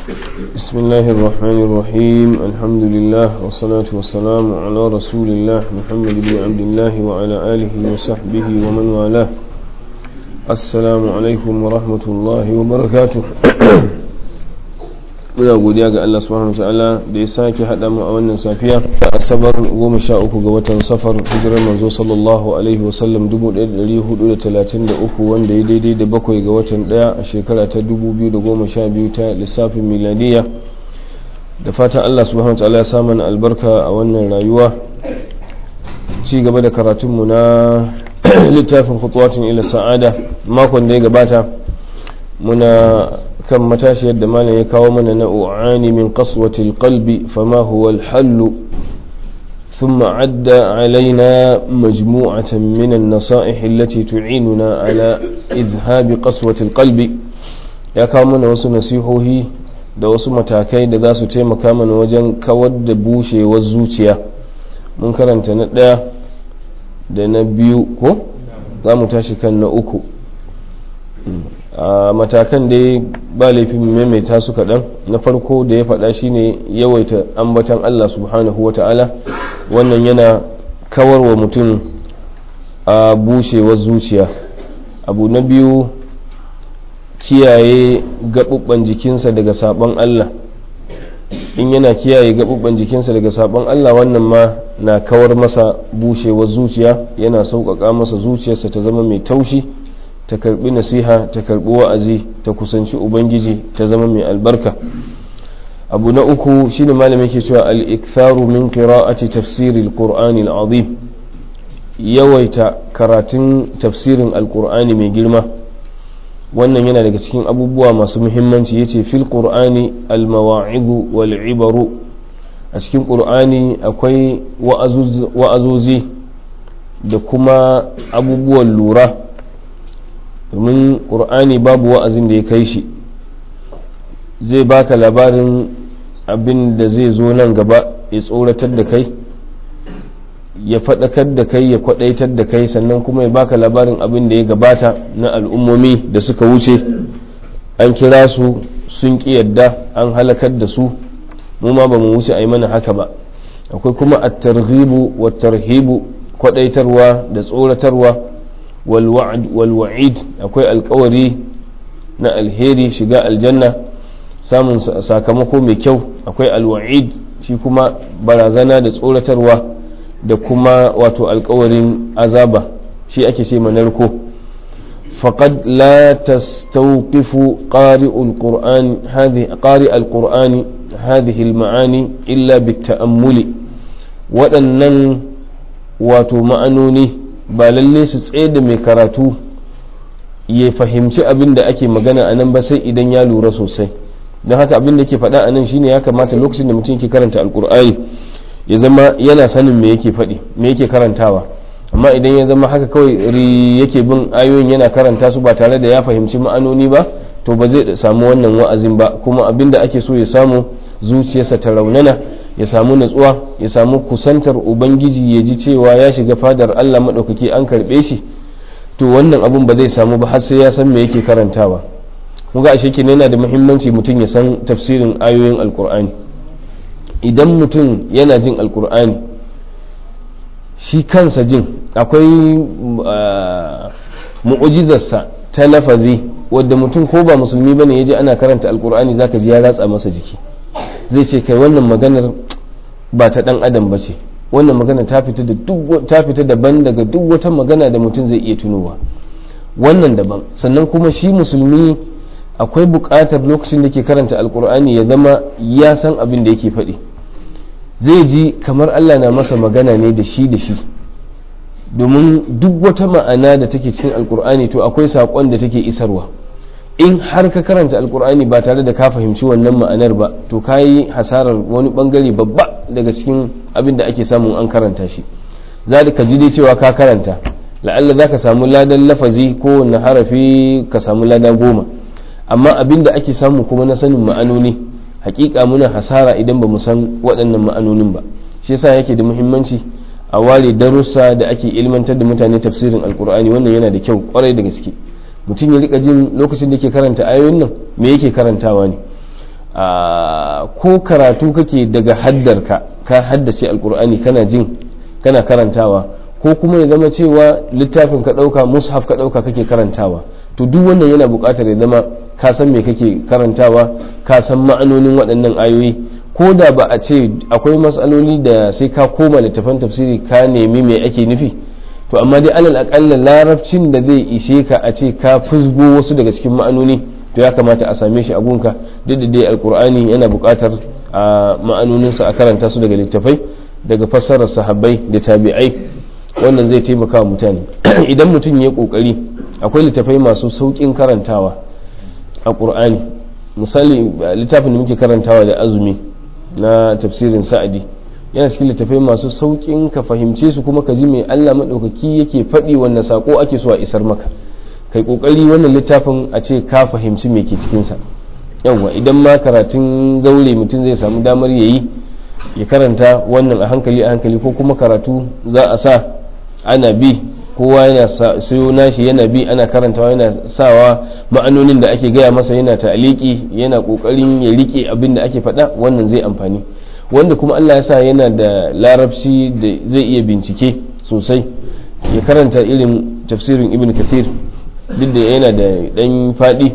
بسم الله الرحمن الرحيم الحمد لله والصلاة والسلام على رسول الله محمد بن عبد الله وعلى آله وصحبه ومن والاه السلام عليكم ورحمة الله وبركاته muna godiya ga Allah subhanahu wa ta'ala da ya sake haɗa mu a wannan safiya a asabar goma sha uku ga watan safar hijirar manzo sallallahu alaihi wasallam 1433 wanda ya daidai da bakwai ga watan ɗaya a shekara ta 2012 ta lissafin miladiya da fatan Allah subhanahu wa ta'ala ya samu albarka a wannan rayuwa ci gaba da karatunmu na littafin khutuwatin ila sa'ada makon da ya gabata muna kan matashiyar da malam ya kawo mana na u'ani min qaswatil qalbi fama huwa al-hall ثم عد علينا مجموعة من النصائح التي تعيننا على إذهاب قسوة القلب ya kawo mana wasu nasihohi da wasu matakai da za su taimaka mana wajen kawar da bushewar zuciya mun karanta na ɗaya da na biyu ko za mu tashi kan na uku a matakan da ba laifin maimaita su kaɗan na farko da ya faɗa shine yawaita ambatan Allah subhanahu wa ta'ala wannan yana kawar wa mutum a bushewar zuciya abu na biyu kiyaye gaɓuɓɓen jikinsa daga saɓon Allah in yana kiyaye gaɓuɓɓen jikinsa daga saɓon Allah wannan ma na kawar masa bushewar zuciya yana sauƙaƙa masa zuciyarsa ta zama mai taushi ta karbi nasiha ta karbi wa'azi ta kusanci ubangiji ta zama mai albarka abu na uku shine malamin ke cewa al-iktharu min qira'ati tafsir al-qur'ani al-azim yawaita karatun tafsirin al-qur'ani mai girma wannan yana daga cikin abubuwa masu muhimmanci yace fil qur'ani al-mawa'idhu wal ibaru a cikin qur'ani akwai wa'azozi da kuma abubuwan lura domin ƙur'ani babu wa'azin da ya kai shi zai baka labarin abin da zai zo nan gaba ya tsoratar da kai ya faɗakar da kai ya kwaɗaitar da kai sannan kuma ya baka labarin abin da ya gabata na al'ummomi da suka wuce an kira su sun ƙi yadda an halakar da su mu ma ba mu wuce a yi mana haka ba akwai kuma at-targhibu wa tarhibu kwaɗaitarwa da tsoratarwa walwa'id akwai alkawari na alheri shiga aljanna samun sakamako mai kyau akwai alwa'id shi kuma barazana da tsoratarwa da kuma wato alkawarin azaba shi ake ce manarko فقد لا تستوقف قارئ القرآن هذه قارئ القرآن هذه المعاني إلا بالتأمل وأنن واتو معنوني ba lalle su tsaye da mai karatu ya fahimci abin da ake magana a nan ba sai idan ya lura sosai don haka abin da ke faɗa a nan shine ya kamata lokacin da mutum ke karanta alkur'ani ya zama yana sanin me yake faɗi me yake karantawa amma idan ya zama haka kawai ri yake bin ayoyin yana karanta su ba tare da ya fahimci ma'anoni ba to ba zai samu wannan wa'azin ba kuma abin da ake so ya samu zuciyarsa ta raunana ya samu natsuwa ya samu kusantar ubangiji ya ji cewa ya shiga fadar allah maɗaukaki an karɓe shi to wannan abun ba zai samu ba har sai ya san me yake karantawa ga ashe kenan yana da muhimmanci mutum ya san tafsirin ayoyin alkur'ani idan mutum yana jin alkur'ani shi kansa jin akwai mu'ujizarsa ta lafazi wadda mutum ko ba musulmi bane ya ji ana karanta alkur'ani zaka ji ya ratsa masa jiki zai ce kai wannan maganar ba ta dan adam ba ce wannan magana ta fita da duk ta fita daban daga duk wata magana da mutum zai iya tunowa wannan daban sannan kuma shi musulmi akwai buƙatar lokacin da ke karanta alkur'ani ya zama ya san abin da yake faɗi zai ji kamar allah na masa magana ne da shi da shi domin duk wata ma'ana da take cikin alkur'ani to akwai saƙon da take isarwa in har ka karanta alkur'ani ba tare da ka fahimci wannan ma'anar ba to ka yi hasarar wani bangare babba daga cikin abin da ake samun an karanta shi za ka ji dai cewa ka karanta la'alla za ka samu ladan lafazi ko wani harafi ka samu lada goma amma abin da ake samu kuma na sanin ma'anoni hakika muna hasara idan ba mu san waɗannan ma'anonin ba shi yasa yake da muhimmanci a ware darussa da ake ilmantar da mutane tafsirin alkur'ani wannan yana da kyau kwarai da gaske mutum ya rika jin lokacin da ke karanta ayoyin nan me yake karantawa ne ko karatu kake daga haddarka ka haddace alkur'ani kana jin kana karantawa ko kuma ya zama cewa littafin ka ɗauka mushaf ka ɗauka kake karantawa to duk wannan yana buƙatar ya zama ka san me kake karantawa ka san ma'anonin waɗannan ayoyi ko da ba a ce akwai matsaloli da sai ka koma littafan tafsiri ka nemi me ake nufi to amma dai alal aƙalla larabcin da zai ishe ka a ce ka fusgo wasu daga cikin ma'anoni to ya kamata a same shi a gunka duk da dai alkur'ani yana buƙatar a ma'anoninsa a karanta su daga littafai daga fassarar sahabbai da tabi'ai wannan zai taimaka wa mutane idan mutum ya kokari akwai littafai masu sauƙin karantawa a ƙur'ani misali littafin da muke karantawa da azumi na tafsirin sa'adi yana cikin littafai masu sauƙin ka fahimce su kuma ka ji mai allah maɗaukaki yake faɗi wannan saƙo ake so a isar maka kai ƙoƙari wannan littafin a ce ka fahimci me ke cikinsa yawwa idan ma karatun zaure mutum zai samu damar ya yi ya karanta wannan a hankali a hankali ko kuma karatu za a sa ana bi kowa yana sayo nashi yana bi ana karantawa yana sawa ma'anonin da ake gaya masa yana ta'aliki yana kokarin ya rike abin da ake faɗa wannan zai amfani wanda kuma Allah ya sa yana da larabci da zai iya bincike sosai ya karanta irin tafsirin ibn kathir duk da yana da ɗan faɗi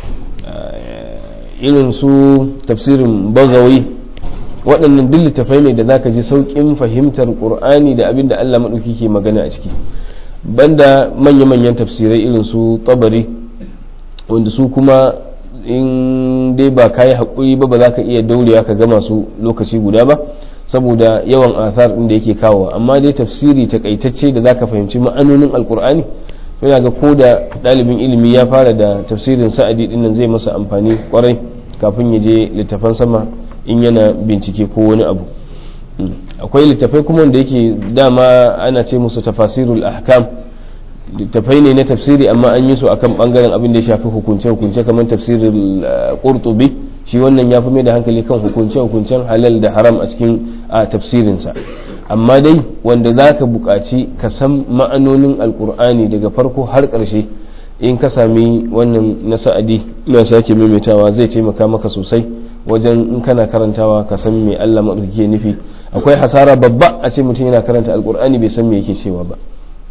irin su tafsirin bagawi waɗannan duk littafai ne da zaka ji sauƙin fahimtar ƙur'ani da abin da Allah maɗauki ke magana a ciki banda manya-manyan tafsirai irin su tabari wanda su kuma in dai ba ka yi haƙuri ba ba za ka iya daurewa ka gama su lokaci guda ba saboda yawan athar ɗin da yake kawo amma dai tafsiri takaitacce da za ka fahimci ma'anonin alƙur'ani yana ga ko da ɗalibin ilimi ya fara da tafsirin sa'adi ɗin nan zai masa amfani kwarai kafin ya je littafan sama in yana bincike ko wani abu akwai littafai kuma wanda yake dama ana ce musu tafasirul ahkam littafai ne na tafsiri amma an yi su akan bangaren abin da ya shafi hukunce hukunce kamar tafsirin qurtubi shi wannan ya fi mai da hankali kan hukunce hukuncen halal da haram a cikin tafsirinsa amma dai wanda za ka buƙaci ka san ma'anonin alkur'ani daga farko har ƙarshe in ka sami wannan na sa'adi na sake maimaitawa zai taimaka maka sosai wajen in kana karantawa ka san me Allah maɗauki nufi akwai hasara babba a ce mutum yana karanta alkur'ani bai san me yake cewa ba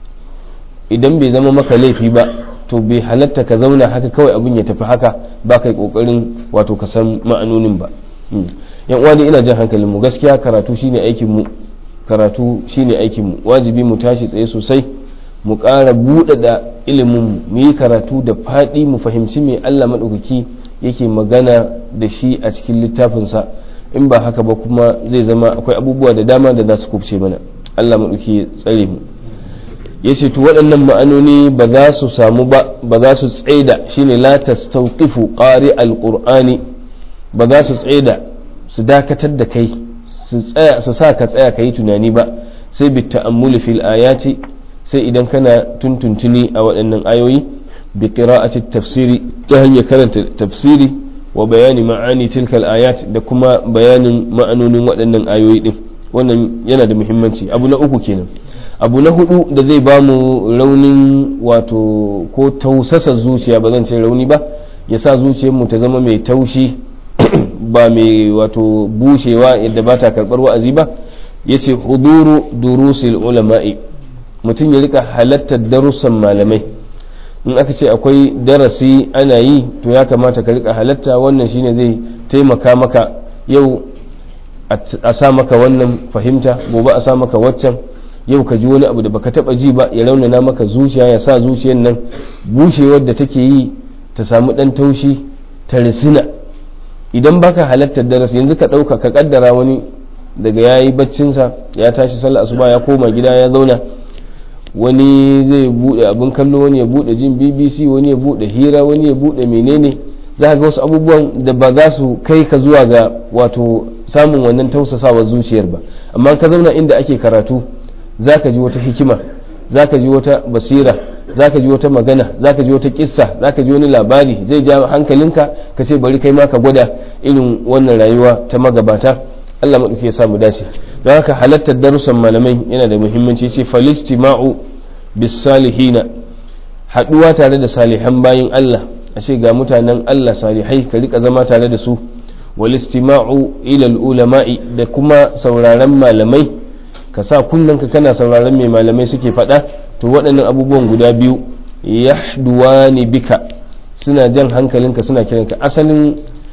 idan bai zama maka laifi ba to bai halatta ka zauna haka kawai abin ya tafi haka ba kai kokarin wato ka san ma'anonin ba yan uwa ina jan hankalin mu gaskiya karatu shine aikin mu karatu shine aikin mu wajibi mu tashi tsaye sosai mu ƙara buɗaɗa ilimin mu yi karatu da faɗi mu fahimci me Allah maɗaukaki yake magana da shi a cikin littafinsa in ba haka ba kuma zai zama akwai abubuwa da dama da za su kubce mana Allah maɗauki ya tsare mu ya ce to waɗannan ma'anoni ba za su samu ba ba za su tsaida shine la tastawqifu qari alqur'ani ba za su tsaida su dakatar da kai su tsaya su sa ka tsaya kai tunani ba sai bi ta'ammuli fil ayati sai idan kana tuntuntuni a waɗannan ayoyi bi qira'ati tafsiri ta hanyar karanta tafsiri wa bayani ma'ani tilkal ayat da kuma bayanin ma'anonin waɗannan ayoyi din wannan yana da muhimmanci abu na uku kenan abu na hudu da zai ba mu raunin wato ko tausasa zuciya ba zan ce rauni ba ya sa zuciyarmu ta zama mai taushi ba mai wato bushewa yadda ba ta karɓar wa'azi ba ya ce huduru durusil ulama'i mutum ya rika halattar darussan malamai in aka ce akwai darasi ana yi to ya kamata ka rika halatta wannan shine zai taimaka maka yau a sa maka wannan fahimta gobe a sa maka waccan yau ka ji wani abu da baka taba ji ba ya raunana maka zuciya ya sa zuciyar nan bushewar da take yi ta samu dan taushi ta risina idan baka halattar darasi yanzu ka dauka ka kaddara wani daga ya yi baccinsa ya tashi sallah asuba ya koma gida ya zauna wani zai bude abin kallo wani ya bude jin bbc wani ya bude hira wani ya bude menene za ga wasu abubuwan da ba za su kai ka zuwa ga wato samun wannan tausasawar zuciyar ba amma ka zauna inda ake karatu za ka ji wata hikima za ka ji wata basira za ka ji wata magana za ka ji wata kissa za ka ji wani labari zai ja hankalinka ka ce bari kai ma ka gwada irin wannan rayuwa ta magabata Allah maɗauki ya samu dace don haka halattar darussan malamai yana da muhimmanci ce falistima'u bis salihina haɗuwa tare da salihan bayin Allah a ce ga mutanen Allah salihai ka rika zama tare da su wal istima'u ila ulama'i da kuma sauraron malamai ka sa kunnanka kana sauraron mai malamai suke faɗa to waɗannan abubuwan guda biyu yahduwani bika suna jan hankalinka suna kiranka asalin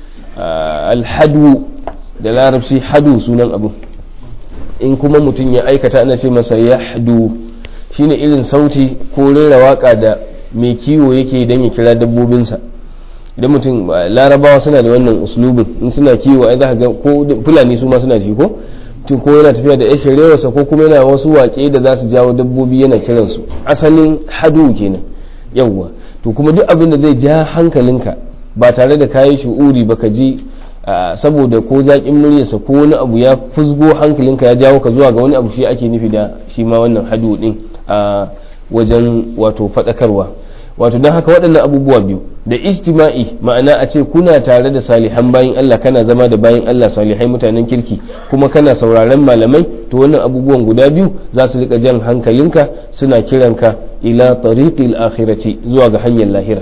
alhadu da larabci hadu sunan abu in kuma mutum ya aikata ana ce masa yahdu shine irin sauti ko rera waka da mai kiwo yake don ya kira dabbobinsa idan mutum larabawa suna da wannan uslubin in suna kiwo ai za ga ko fulani su ma suna ji ko tun ko yana tafiya da yashin rewarsa ko kuma yana wasu waƙe da za su jawo dabbobi yana kiransu asalin hadu kenan yawwa to kuma duk abin da zai ja hankalinka ba tare da kayi shu'uri ba ka ji saboda ko zaƙin muryarsa ko wani abu ya fusgo hankalinka ya jawo ka zuwa ga wani abu shi ake nufi da shi ma wannan hadu din a wajen wato faɗakarwa wato don haka waɗannan abubuwa biyu da ijtima'i ma'ana a ce kuna tare da salihan bayan Allah kana zama da bayan Allah salihai mutanen kirki kuma kana sauraron malamai to wannan abubuwan guda biyu za su rika jan hankalinka suna kiranka ila tariqil akhirati zuwa ga hanyar lahira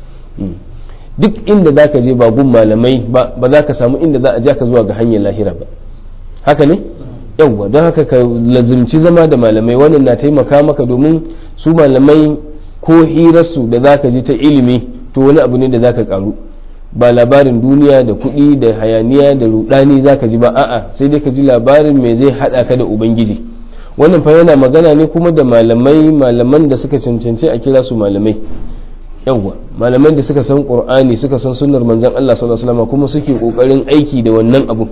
duk inda za ka je ba gun malamai ba ba za ka samu inda za a ja ka zuwa ga hanyar lahira ba haka ne yawwa don haka ka lazimci zama da malamai wannan na taimaka maka domin su malamai ko hirarsu da za ka ji ta ilimi to wani abu ne da za ka karu ba labarin duniya da kuɗi da hayaniya da rudani za ka ji ba a'a sai dai ka ji labarin me zai haɗa ka da ubangiji wannan fa yana magana ne kuma da malamai malaman da suka cancanci a kira su malamai yawwa malaman da suka san qur'ani suka san sunnar manzon Allah sallallahu alaihi wasallam kuma suke kokarin aiki da wannan abu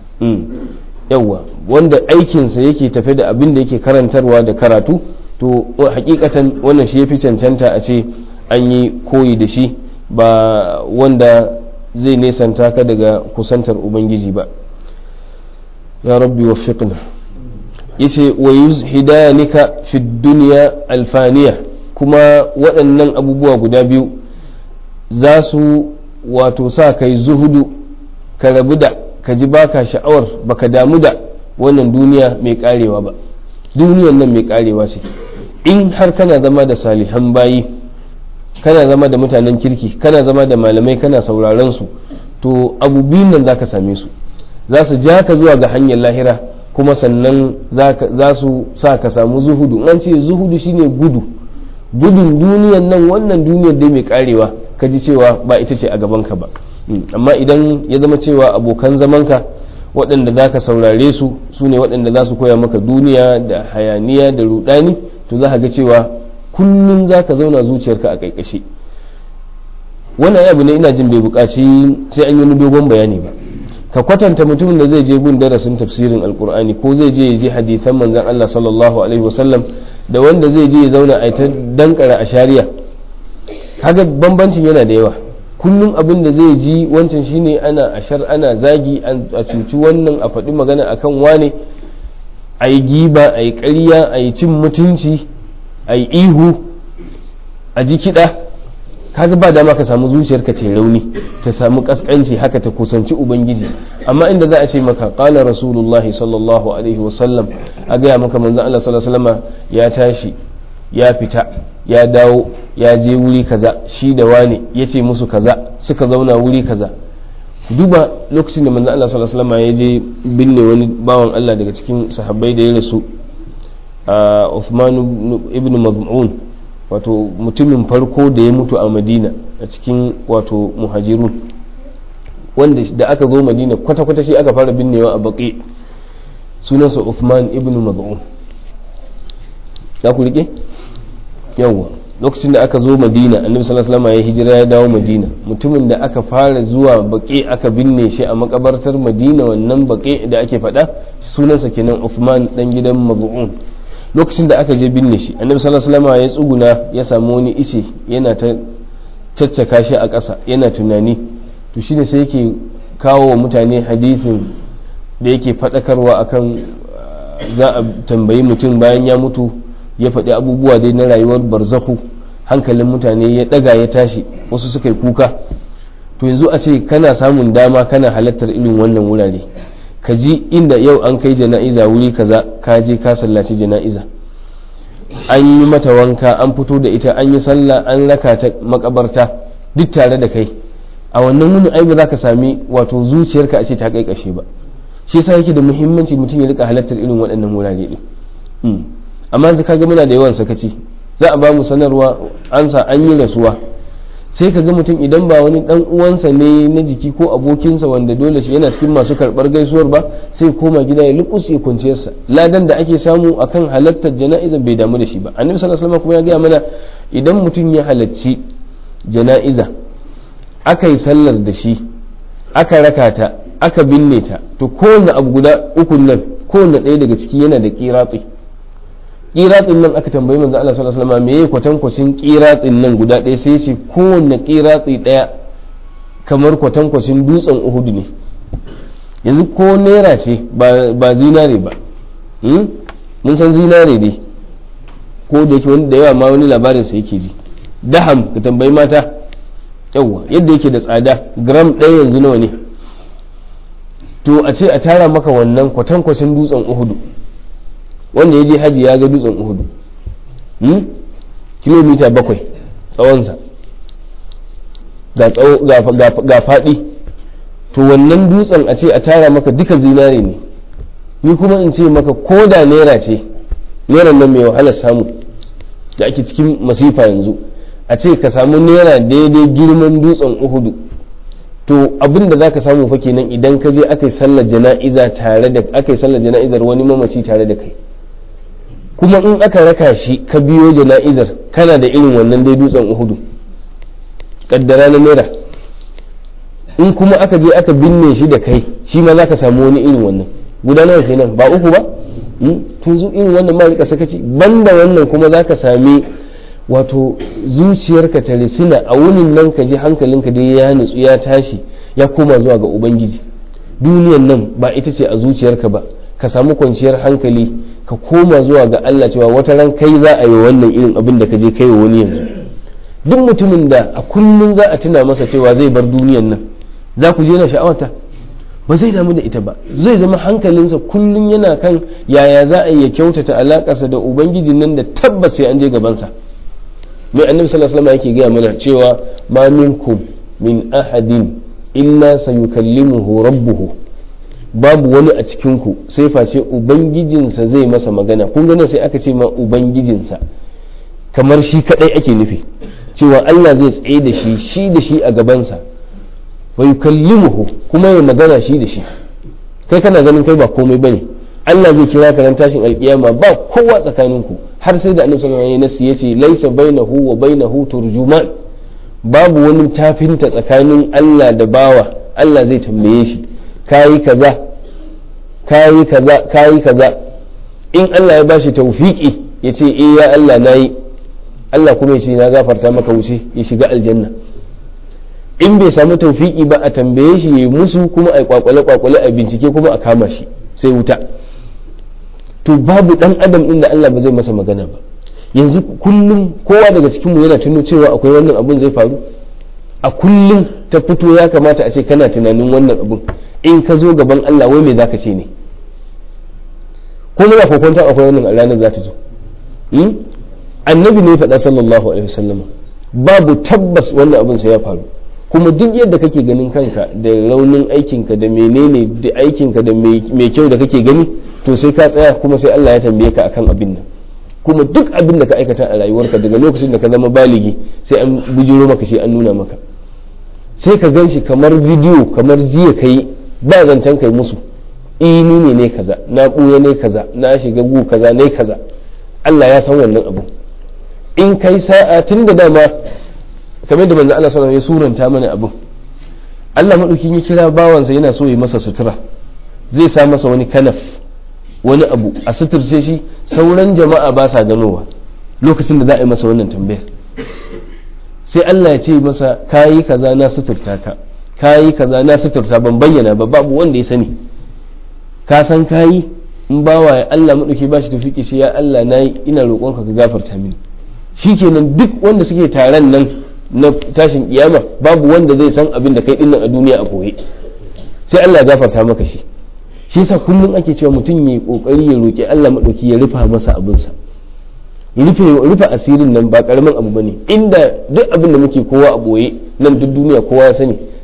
yawwa wanda aikinsa yake tafe da abin da yake karantarwa da karatu to hakikatan wannan shi yafi cancanta a ce an yi koyi da shi ba wanda zai nesanta ka daga kusantar ubangiji ba ya rabbi waffiqna yace wa yuzhidanika fi dunya alfaniya kuma waɗannan abubuwa guda biyu za su wato sa kai zuhudu ka rabu da ka ji baka sha'awar baka damu da wannan duniya mai karewa ba duniyan nan mai karewa ce in har kana zama da salihan bayi kana zama da mutanen kirki kana zama da malamai kana sauraron su to abu biyun nan zaka same su za su ja ka zuwa ga hanyar lahira kuma sannan za su sa ka samu zuhudu an ce zuhudu shine gudu gudun duniyan nan wannan duniyar dai mai karewa ka ji cewa ba ita ce a gabanka ba amma idan ya zama cewa abokan zamanka waɗanda za ka saurare su su ne waɗanda za su koya maka duniya da hayaniya da rudani to za ka ga cewa kullum za ka zauna zuciyarka a ƙaiƙashe wannan abu ne ina jin bai buƙaci sai an yi wani dogon bayani ba ka kwatanta mutumin da zai je gun darasin tafsirin alkur'ani ko zai je ya je hadithan manzon Allah sallallahu alaihi wasallam da wanda zai je ya zauna a ta dankara a shari'a kaga bambancin yana da yawa kullum abin da zai ji wancan shine ana ashar ana zagi a cuci wannan a faɗi magana akan wane a yi giba a yi ƙarya a yi cin mutunci a yi ihu a ji kiɗa kaga ba dama ka samu zuciyarka ta rauni ta samu kaskanci haka ta kusanci ubangiji amma inda za a ce maka qala rasulullah sallallahu alaihi wasallam a gaya maka manzon Allah sallallahu alaihi wasallam ya tashi ya fita ya dawo ya je wuri kaza shi da wane ya ce musu kaza suka zauna wuri kaza duba lokacin da manzon Allah sallallahu alaihi wasallam ya je binne wani bawan Allah daga cikin sahabbai da ya rasu a Uthman ibn Maz'un wato mutumin farko da ya mutu a madina a cikin wato muhajirun wanda da aka zo madina kwata-kwata shi aka fara binnewa a baƙi sunansa Uthman ibn Maz'un ya ku rike yawwa lokacin da aka zo madina annabi sallallahu alaihi wasallam ya hijira ya dawo madina mutumin da aka fara zuwa baƙi aka binne shi a makabartar madina wannan baƙi da ake faɗa sunansa kenan Uthman dan gidan Maz'un lokacin da aka je binne shi annabi sallallahu alaihi wasallam ya tsuguna ya samu wani ice yana ta caccaka shi a ƙasa yana tunani to shine sai yake kawo wa mutane hadithin da yake faɗakarwa akan za a tambayi mutum bayan ya mutu ya faɗi abubuwa dai na rayuwar barzahu hankalin mutane ya ɗaga ya tashi wasu suka yi kuka to yanzu a ce kana samun dama kana halartar irin wannan wurare ka ji inda yau an kai jana'iza wuri kaza ka je ka sallaci jana'iza an yi mata wanka an fito da ita an yi sallah an raka ta makabarta duk tare da kai a wannan wuni ai ba za ka sami wato zuciyarka a ce ta kai kashe ba shi yasa yake da muhimmanci mutum ya rika halartar irin waɗannan wurare ɗin amma yanzu kaga muna da yawan sakaci za a ba mu sanarwa an sa an yi rasuwa sai ka ga mutum idan ba wani dan uwansa ne na jiki ko abokinsa wanda dole shi yana cikin masu karɓar gaisuwar ba sai koma gida ya lukus ya kwanciyarsa ladan da ake samu akan halartar jana'iza bai damu da shi ba annabi sallallahu alaihi wasallam kuma ya gaya mana idan mutum ya halarci jana'iza aka yi sallar da shi aka raka ta aka binne ta to kowanne abu guda ukun nan kowanne ɗaya daga ciki yana da kiratsi kiratsin nan aka tambayi manzo Allah sallallahu alaihi wasallam meye kwatankwacin kiratsin nan guda ɗaya sai ce kowanne kiratsi ɗaya kamar kwatankwacin dutsen Uhud ne yanzu ko naira ce ba zinare ba mun san zinare ne ko da yake wani da yawa ma wani labarin sa yake ji daham ka tambayi mata yawa yadda yake da tsada gram ɗaya yanzu nawa ne to a ce a tara maka wannan kwatankwacin dutsen uhudu wanda ya je haji ya ga dutsen uhudu kilomita bakwai tsawonsa ga faɗi to wannan dutsen a ce a tara maka duka zinare ne ni kuma in ce maka ko da naira ce naira nan mai wahalar samu da ake cikin masifa yanzu a ce ka samu naira daidai girman dutsen uhudu to abin da zaka samu fa kenan idan ka je aka yi sallar jana'iza tare da aka yi sallar jana'izar wani mamaci tare da kai kuma in aka raka shi ka biyo jana'izar kana da irin wannan dai dutsen uhudu kaddara na naira in kuma aka je aka binne shi da kai shi ma zaka samu wani irin wannan guda nawa kenan ba uku ba tun zu irin wannan ma rika sakaci banda wannan kuma zaka sami wato zuciyarka ta risina a wunin nan ka ji hankalinka dai ya nutsu ya tashi ya koma zuwa ga ubangiji duniyan nan ba ita ce a zuciyarka ba ka samu kwanciyar hankali ka koma zuwa ga Allah cewa wata ran kai za a yi wannan irin abin da ka je kai wa wani yanzu duk mutumin da a kullum za a tuna masa cewa zai bar duniyan nan za ku je na sha'awata ba zai damu da ita ba zai zama hankalinsa kullum yana kan yaya za a iya kyautata alakarsa da ubangijin nan da tabbas sai an je gabansa mai annabi sallallahu alaihi wasallam yake gaya mana cewa ma minkum min ahadin illa sayukallimuhu rabbuhu babu wani a cikin ku sai face ubangijinsa zai masa magana kun ga sai aka ce ma ubangijinsa kamar shi kadai ake nufi cewa Allah zai tsaye da shi shi da shi a gabansa wa yukallimuhu kuma ya magana shi da shi kai kana ganin kai ba komai bane Allah zai kira ka ran tashin alkiyama ba kowa tsakaninku har sai da annabi sallallahu alaihi wasallam yace laysa bainahu wa bainahu turjuman babu wani tafinta tsakanin Allah da bawa Allah zai tambaye shi kayi kaza kayi kaza kayi kaza in Allah ya bashi tawfiki yace eh ya Allah nayi Allah kuma ya ce na gafarta maka wuce ya shiga aljanna in bai samu tawfiki ba a tambaye shi ya musu kuma a kwakwale kwakwale a bincike kuma a kama shi sai wuta to babu dan adam inda Allah ba zai masa magana ba yanzu kullum kowa daga cikin mu yana tuno cewa akwai wannan abun zai faru a kullum ta fito ya kamata a ce kana tunanin wannan abun in ka zo gaban Allah wai me zaka ce ne ko muna kokonta akwai wannan a ranar za ta zo annabi ne faɗa sallallahu alaihi wasallam babu tabbas wannan abun sai ya faru kuma duk yadda kake ganin kanka da raunin aikinka da menene da aikinka da mai kyau da kake gani to sai ka tsaya kuma sai Allah ya tambaye ka akan abin nan kuma duk abin da ka aikata a rayuwarka daga lokacin da ka zama baligi sai an bujiro maka shi an nuna maka sai ka gan shi kamar bidiyo kamar jiya kai ba zancen kai musu ini ne ne kaza na ɓuya ne kaza na shiga gu kaza ne kaza Allah ya san wannan abu in kai sa'a tun da dama kamar da manzo Allah sallallahu alaihi wasallam ya suranta mana abin Allah madaukin ya kira bawansa yana so ya masa sutura zai sa masa wani kanaf wani abu a suturce shi sauran jama'a ba sa ganowa lokacin da za a yi masa wannan tambayar sai Allah ya ce masa kayi kaza na suturta ka kayi kaza na suturta ban bayyana ba babu wanda ya sani ka san kayi in bawa ya Allah madauki ba shi tafiki shi ya Allah nayi ina roƙonka ka gafarta mini shikenan duk wanda suke taron nan na tashin kiyama babu wanda zai san abin da kai dinnan a duniya a koye sai Allah ya gafarta maka shi shi yasa kullum ake cewa mutum ya kokari ya roki Allah madauki ya rufa masa abinsa rufe rufe asirin nan ba karamin abu bane inda duk abin da muke kowa a boye nan duk duniya kowa ya sani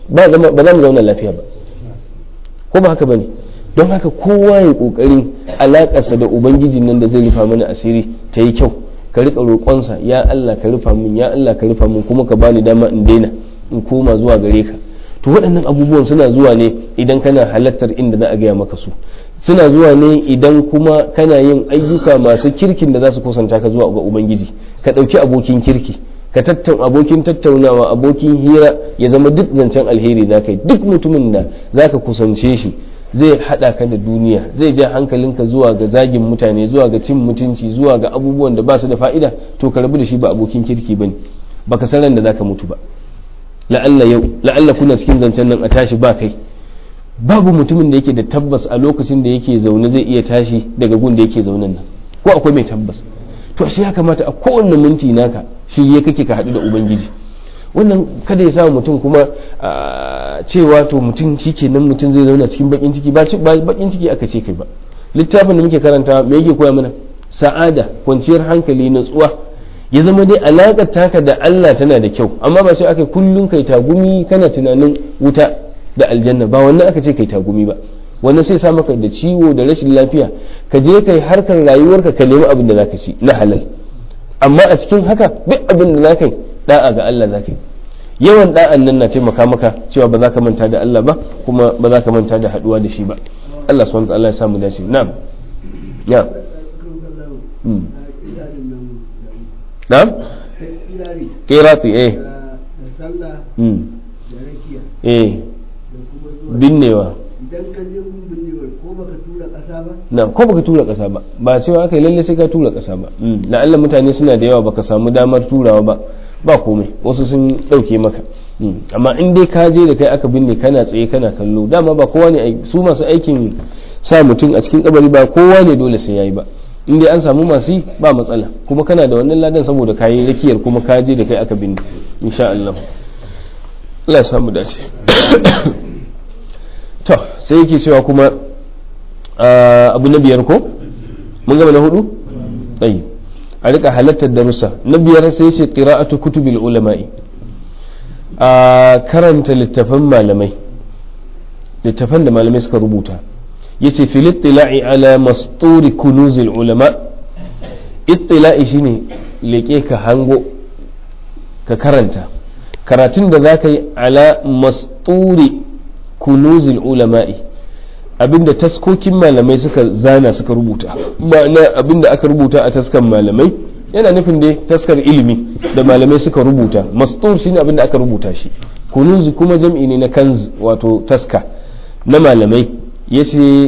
ba za mu zauna lafiya ba ko ba haka bane don haka kowa ya kokarin alakarsa da ubangiji nan da zai rufa mana asiri ta yi kyau ka rika roƙonsa ya Allah ka rufa min ya Allah ka rufa min kuma ka bani dama in daina in koma zuwa gare ka to waɗannan abubuwan suna zuwa ne idan kana halartar inda za a gaya maka su suna zuwa ne idan kuma kana yin ayyuka masu kirkin da za su kusanta ka zuwa ga ubangiji ka ɗauki abokin kirki ka tattauna abokin tattaunawa abokin hira ya zama duk zancen alheri za ka yi duk mutumin da za ka kusance shi zai haɗa ka da duniya zai ja hankalinka zuwa ga zagin mutane zuwa ga cin mutunci zuwa ga abubuwan da ba su da fa'ida to ka rabu da shi ba abokin kirki ba ne baka san ran da za ka mutu ba la'alla yau la'alla kuna cikin zancen nan a tashi ba kai babu mutumin da yake da tabbas a lokacin da yake zaune zai iya tashi daga gun da yake zaunen nan ko akwai mai tabbas to shi ya kamata a kowanne minti naka shi ya kake ka haɗu da ubangiji wannan kada ya sa mutum kuma cewa to mutum shi kenan mutum zai zauna cikin bakin ciki ba bakin ciki aka ce kai ba littafin da muke karanta me yake koya mana sa'ada kwanciyar hankali natsuwa ya zama dai alaƙar taka da Allah tana da kyau amma ba sai aka kullum kai tagumi kana tunanin wuta da aljanna ba wannan aka ce kai tagumi ba wannan sai sa maka da ciwo da rashin lafiya ka je kai harkar rayuwarka ka nemi abin da zaka ci na halal amma a cikin haka duk abin da zaka yi da'a ga Allah zaka yi yawan da'an nan na taimaka maka cewa ba za ka manta da Allah ba kuma ba za ka manta da haduwa da shi ba Allah subhanahu wa ta'ala ya samu dace na'am ya na'am qirati eh eh binnewa idan ka je gun binnewar ko baka tura ƙasa ba na ko baka tura ƙasa ba ba cewa aka yi lalle sai ka tura ƙasa ba la'alla mutane suna da yawa baka samu damar turawa ba ba komai wasu sun ɗauke maka amma in dai ka je da kai aka binne kana tsaye kana kallo dama ba kowa ne su masu aikin sa mutum a cikin kabari ba kowa ne dole sai yayi ba in dai an samu masu yi ba matsala kuma kana da wannan ladan saboda kayi rakiyar kuma ka je da kai aka binne insha Allah Allah ya samu dace to sai yake cewa kuma abu na biyar ko mun gama na hudu tsayi a rika halattar darussa na biyar sai ce qira'atu kutubil ulama'i a karanta littafan malamai littafan da malamai suka rubuta yace fil ittila'i ala masturi kunuzil ulama ittila'i shine leke ka hango ka karanta karatun da zaka yi ala masturi kunuzil ulama'i abinda taskokin malamai suka zana suka rubuta ma'ana abinda aka rubuta a taskan malamai yana nufin dai taskar ilimi da malamai suka rubuta mastur shine abinda aka rubuta shi kunuz kuma jam'i ne na kanz wato taska na malamai yace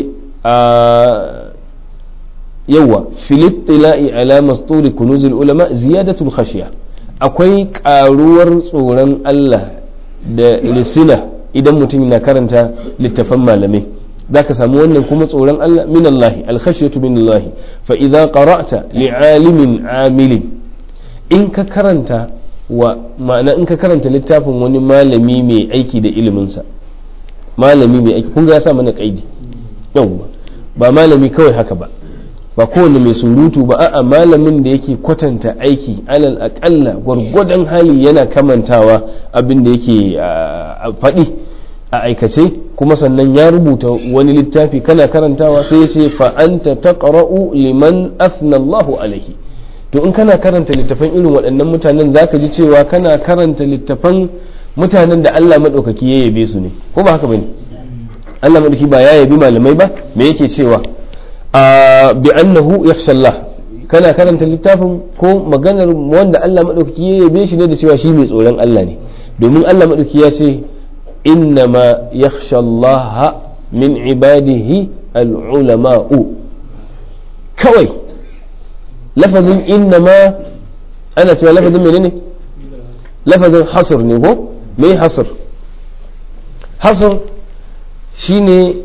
a yawa filittila'i ala masturi kunuzil ulama ziyadatul khashiya akwai karuwar tsoron Allah da lisina idan mutum na karanta littafan malamai za ka samu wannan kuma tsoron Allah min Allah alkhashiyatu min Allah fa idza qara'ta li'alimin amilin in ka karanta wa ma'ana in ka karanta littafin wani malami mai aiki da iliminsa malami mai aiki kun ga ya sa mana kaidi yawwa ba malami kawai haka ba ba kowane mai surutu ba a'a malamin da yake kwatanta aiki alal aƙalla gwargwadon hali yana kamantawa abin da yake faɗi a aikace kuma sannan ya rubuta wani littafi kana karantawa sai ya ce fa'anta taqra'u liman athna Allahu alaihi to in kana karanta littafan irin waɗannan mutanen zaka ji cewa kana karanta littafan mutanen da Allah maɗaukaki ya yabe su ne ko ba haka bane Allah maɗauki ba ya yabi malamai ba me yake cewa bi annahu yakhsha Allah kana karanta littafin ko maganar wanda Allah maɗaukaki ya yabe shi ne da cewa shi mai tsoron Allah ne domin Allah maɗauki ya ce innama yakhsha Allah min ibadihi al-ulama'u kawai lafazin innama ana cewa lafazin menene lafazin hasr ne ko me hasr hasr shine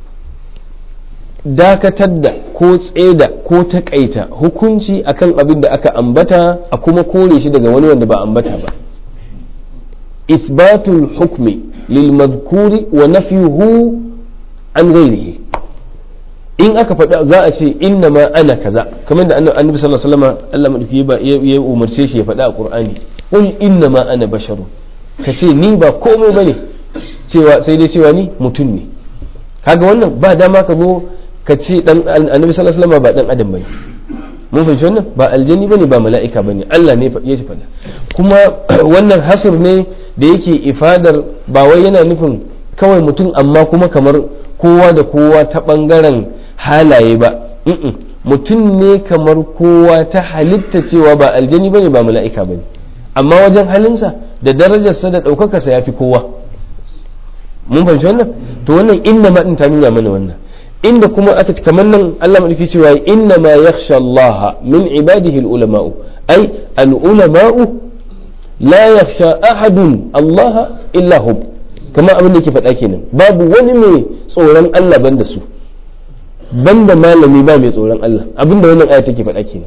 dakatar da ko tseda ko takaita hukunci akan abin da aka ambata a kuma kore shi daga wani wanda ba ambata ba isbatul hukmi lil madhkuri wa nafyuhu an ghairihi in aka faɗa za a ce inna ma ana kaza kamar da annabi sallallahu alaihi wasallam Allah madauki ya umarce shi ya faɗa a Qur'ani qul inna ma ana basharun kace ni ba komai bane cewa sai dai cewa ni mutum ne kaga wannan ba dama ka zo ka ce dan annabi sallallahu alaihi wasallam ba dan adam bane mun fahimci wannan ba aljani bane ba mala'ika bane Allah ne ya shi faɗa kuma wannan hasr ne da yake ifadar ba wai yana nufin kawai mutum amma kuma kamar kowa da kowa ta bangaren halaye ba mutum ne kamar kowa ta halitta cewa ba aljani bane ba mala'ika bane amma wajen halinsa da darajarsa da ɗaukakarsa ya fi kowa mun fahimci wannan to wannan inna ma din ta nuna mana wannan inda kuma aka kamar nan Allah madauki cewa inna ma yakhsha Allah min ibadihi al-ulama'u ay al-ulama'u la yakhsha ahadun Allah illa hum kamar abin da yake faɗa kenan babu wani mai tsoron Allah banda su banda malami ba mai tsoron Allah abin da wannan aya take faɗa kenan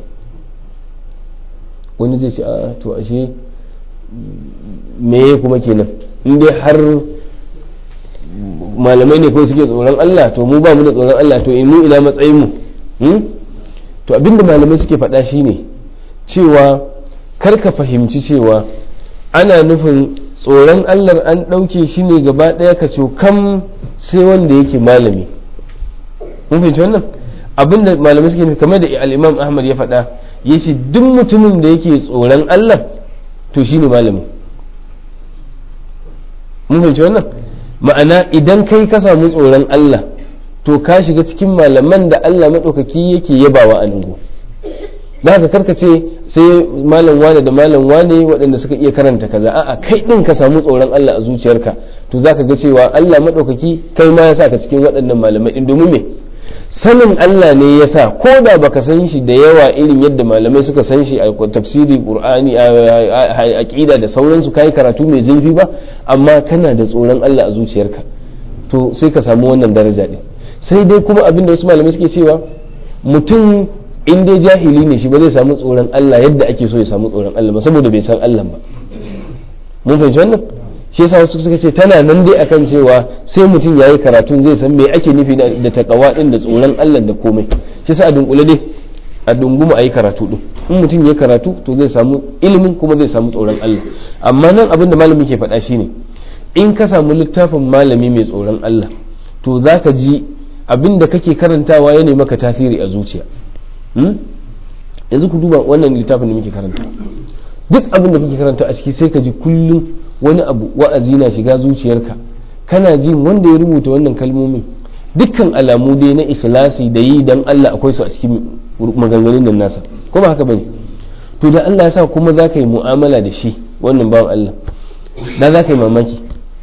wani zai ce a to ashe me kuma kenan in dai har malamai ne kawai suke tsoron Allah to mu ba mu da tsoron Allah to mu ina matsayin mu to abinda malamai suke faɗa shine cewa kar ka fahimci cewa ana nufin tsoron Allah an ɗauke shi ne gaba ɗaya ka kam sai wanda yake malami mun fahimci wannan abinda malamai suke nufi kamar da al-Imam Ahmad ya faɗa yace duk mutumin da yake tsoron Allah to shine malami mun fahimci wannan ma'ana idan kai ka samu tsoron Allah to ka shiga cikin malaman da Allah maɗaukaki yake yabawa a nugu da haka karka ce sai malam wane da malam wane waɗanda suka iya karanta kaza a'a kai ɗin ka samu tsoron Allah a zuciyarka to zaka ga cewa Allah maɗaukaki kai ma ya sa ka cikin waɗannan malamai ɗin domin me sanin Allah ne ya sa ko da baka san shi da yawa irin yadda malamai suka san shi a tafsiri qur'ani a aqida da sauransu kai karatu mai zurfi ba amma kana da tsoron Allah a zuciyarka to sai ka samu wannan daraja din sai dai kuma abin da wasu malamai suke cewa mutum in dai jahili ne shi ba zai samu tsoron Allah yadda ake so ya samu tsoron Allah ba saboda bai san Allah ba mun fahimci wannan shi yasa wasu suka ce tana nan dai akan cewa sai mutum yayi karatun zai san me ake nufi da takawa din da tsoron Allah da komai shi yasa a dunkule dai a dunguma ayi karatu din in mutum ya karatu to zai samu ilimin kuma zai samu tsoron Allah amma nan abin da malami ke faɗa shine in ka samu littafin malami mai tsoron Allah to zaka ji abin da kake karantawa ya maka tasiri a zuciya yanzu ku duba wannan littafin da muke karanta duk abin da kake karanta a ciki sai ka ji kullum wani abu wa'azi na shiga zuciyarka kana jin wanda ya rubuta wannan kalmomin dukkan alamu dai na ikhlasi da yi dan Allah akwai su a cikin maganganun nan nasa ko ba haka bane to da Allah ya sa kuma za ka yi mu'amala da shi wannan bawan Allah da za ka yi mamaki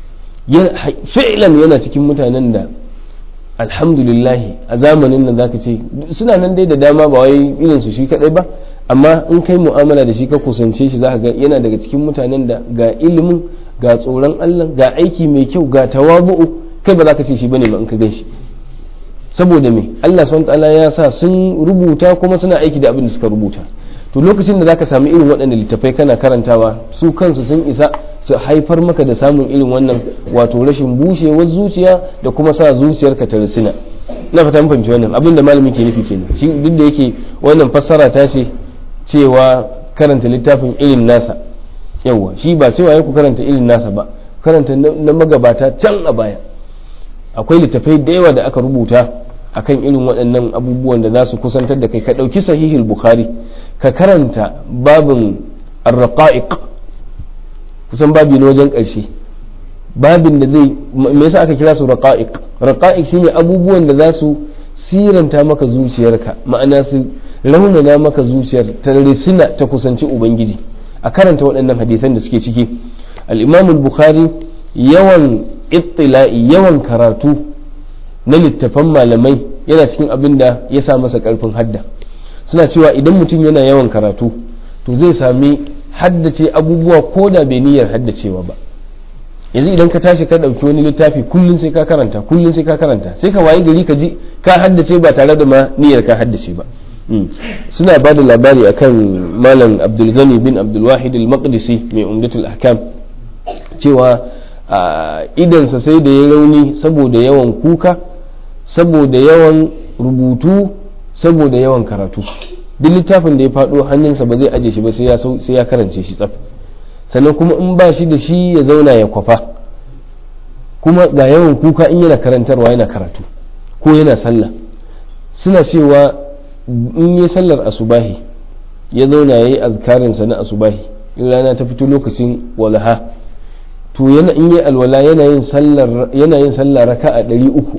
fi'lan yana cikin mutanen da alhamdulillahi a zamanin nan zaka ce suna nan dai da dama ba wai irin su shi kadai ba amma in kai mu'amala da shi ka kusance shi zaka ga yana daga cikin mutanen da ga ilimin ga tsoron Allah ga aiki mai kyau ga tawabu'u kai ba za ka ce shi bane ba in ka gan shi saboda me Allah subhanahu ta'ala ya sa sun rubuta kuma suna aiki da abin da suka rubuta to lokacin da zaka samu irin waɗannan littafai kana karantawa su kansu sun isa su haifar maka da samun irin wannan wato rashin bushewar zuciya da kuma sa zuciyarka ta risina na fata mun fahimci wannan abin da malami ke nufi kenan shi duk da yake wannan fassara ta ce cewa karanta littafin irin nasa yawa shi ba cewa ya ku karanta irin nasa ba karanta na magabata can a baya akwai littafai da yawa da aka rubuta akan irin waɗannan abubuwan da za su kusantar da kai ka ɗauki sahihul bukhari ka karanta babin arraqa'iq kusan babi na wajen ƙarshe babin da zai me yasa aka kira su raqa'iq raqa'iq shine abubuwan da za su siranta maka zuciyarka ma'ana su raunana maka zuciyar ta risina ta kusanci ubangiji a karanta waɗannan hadisan da suke ciki al-imam al-bukhari yawan ittila'i yawan karatu na littafan malamai yana cikin abin da ya sa masa karfin hadda suna cewa idan mutum yana yawan karatu to zai sami haddace abubuwa ko da bai niyyar haddacewa ba yanzu idan ka tashi ka ɗauki wani littafi kullum sai ka karanta kullum sai ka karanta sai ka wayi gari ka ji ka haddace ba tare da ma niyyar ka haddace ba suna ba da labari akan malam abdulgani bin abdulwahid al-maqdisi mai umdatul ahkam cewa idansa sai da ya rauni saboda yawan kuka saboda yawan rubutu saboda yawan karatu duk littafin da ya faɗo hannunsa ba zai aje shi ba sai ya karance shi tsaf sannan kuma in ba shi da shi ya zauna ya kwafa kuma ga yawan kuka in yana karantarwa yana karatu ko yana sallah suna cewa in yi sallar asubahi ya zauna ya yi azkarinsa na asubahi in rana ta fito lokacin walaha to yana in yi alwala yana yin sallar yana yin sallar raka a ɗari uku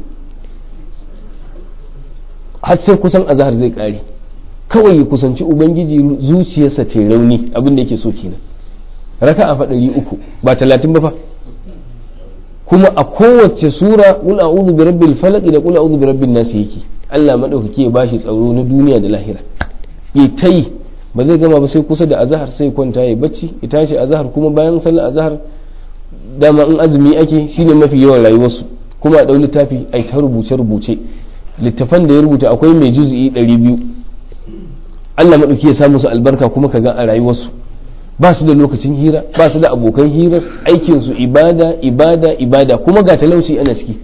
har sai kusan azhar zai ƙare kawai ya kusanci ubangiji zuciyarsa ta rauni abin da yake so kenan raka a ɗari uku ba talatin ba fa kuma a kowace sura qul a'udhu bi rabbil falaq da qul a'udhu bi rabbin nas yake Allah madaukaki ya bashi tsaro na duniya da lahira ya tayi ba zai gama ba sai kusa da azhar sai kwanta ya bacci ya tashi azhar kuma bayan sallar azhar dama in azumi ake shine mafi yawan rayuwarsu kuma a ɗau littafi ai ta rubuce rubuce littafan da ya rubuta akwai mai juz'i 200 Allah madauki ya samu su albarka kuma kaga a rayuwarsu ba su da lokacin hira ba su da abokan hira aikinsu ibada ibada ibada kuma ga talauci ana ciki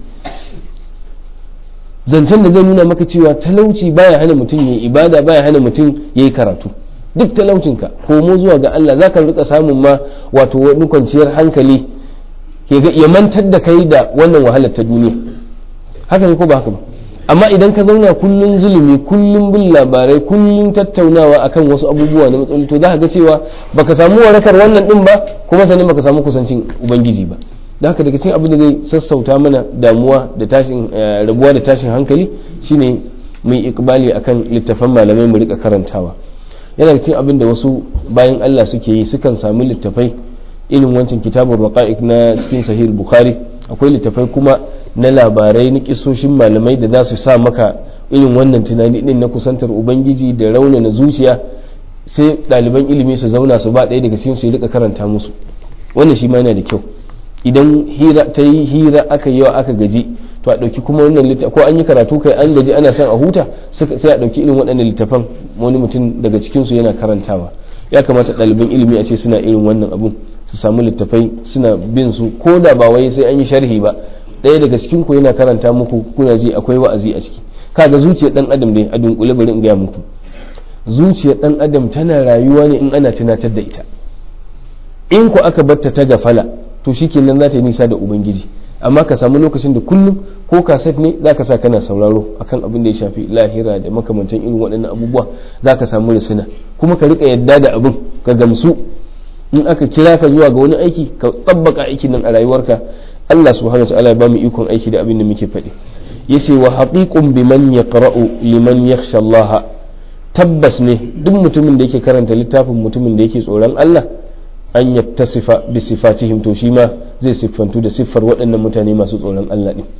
zancen da zai nuna maka cewa talauci baya hana mutum ya ibada baya hana mutum ya yi karatu duk talaucinka komo zuwa ga Allah za ka rika samun ma wato wani kwanciyar hankali ya mantar da kai da wannan wahalar ta duniya haka ne ko ba haka ba amma idan ka zauna kullum zulumi kullum bin labarai kullum tattaunawa akan wasu abubuwa na matsaloli to za ka ga cewa baka samu warakar wannan din ba kuma sannan baka samu kusancin ubangiji ba da haka daga cikin abin da zai sassauta mana damuwa da tashin rabuwa da tashin hankali shine mai ikbali akan littafan malamai mu rika karantawa yana cikin abin da wasu bayan Allah suke yi sukan samu littafai irin wancan kitabun raqa'iq na cikin sahih bukhari akwai littafai kuma na labarai na kisoshin malamai da za su sa maka irin wannan tunani din na kusantar ubangiji da raunana zuciya sai ɗaliban ilimi su zauna su ba ɗaya daga cikin su rika karanta musu wannan shi ma yana da kyau idan hira ta yi hira aka yi aka gaji to a ɗauki kuma wannan littafin ko an yi karatu kai an gaji ana son a huta sai a ɗauki irin waɗannan littafan wani mutum daga cikin su yana karantawa ya kamata ɗaliban ilimi a ce suna irin wannan abun su samu littafai suna bin su ko da ba wai sai an yi sharhi ba ɗaya daga cikin ku yana karanta muku kuna ji akwai wa'azi a ciki kaga zuciyar dan adam dai a dunkule bari in gaya muku zuciyar dan adam tana rayuwa ne in ana tunatar da ita in ku aka batta ta gafala to shikenan za ta yi nisa da ubangiji amma ka samu lokacin da kullum ko kaset ne za ka sa kana sauraro akan abin da ya shafi lahira da makamantan irin waɗannan abubuwa za ka samu risina kuma ka rika yadda da abin ka gamsu in aka kira ka zuwa ga wani aiki ka tsabbaka aikin nan a rayuwarka Allah subhanahu wa ta'ala ya bamu ikon aiki da abin da muke faɗi yace wa haqiqun biman yaqra'u liman yakhsha Allah tabbas ne duk mutumin da yake karanta littafin mutumin da yake tsoron Allah an yattasifa bi sifatihim to shi ma zai siffantu da siffar waɗannan mutane masu tsoron Allah ɗin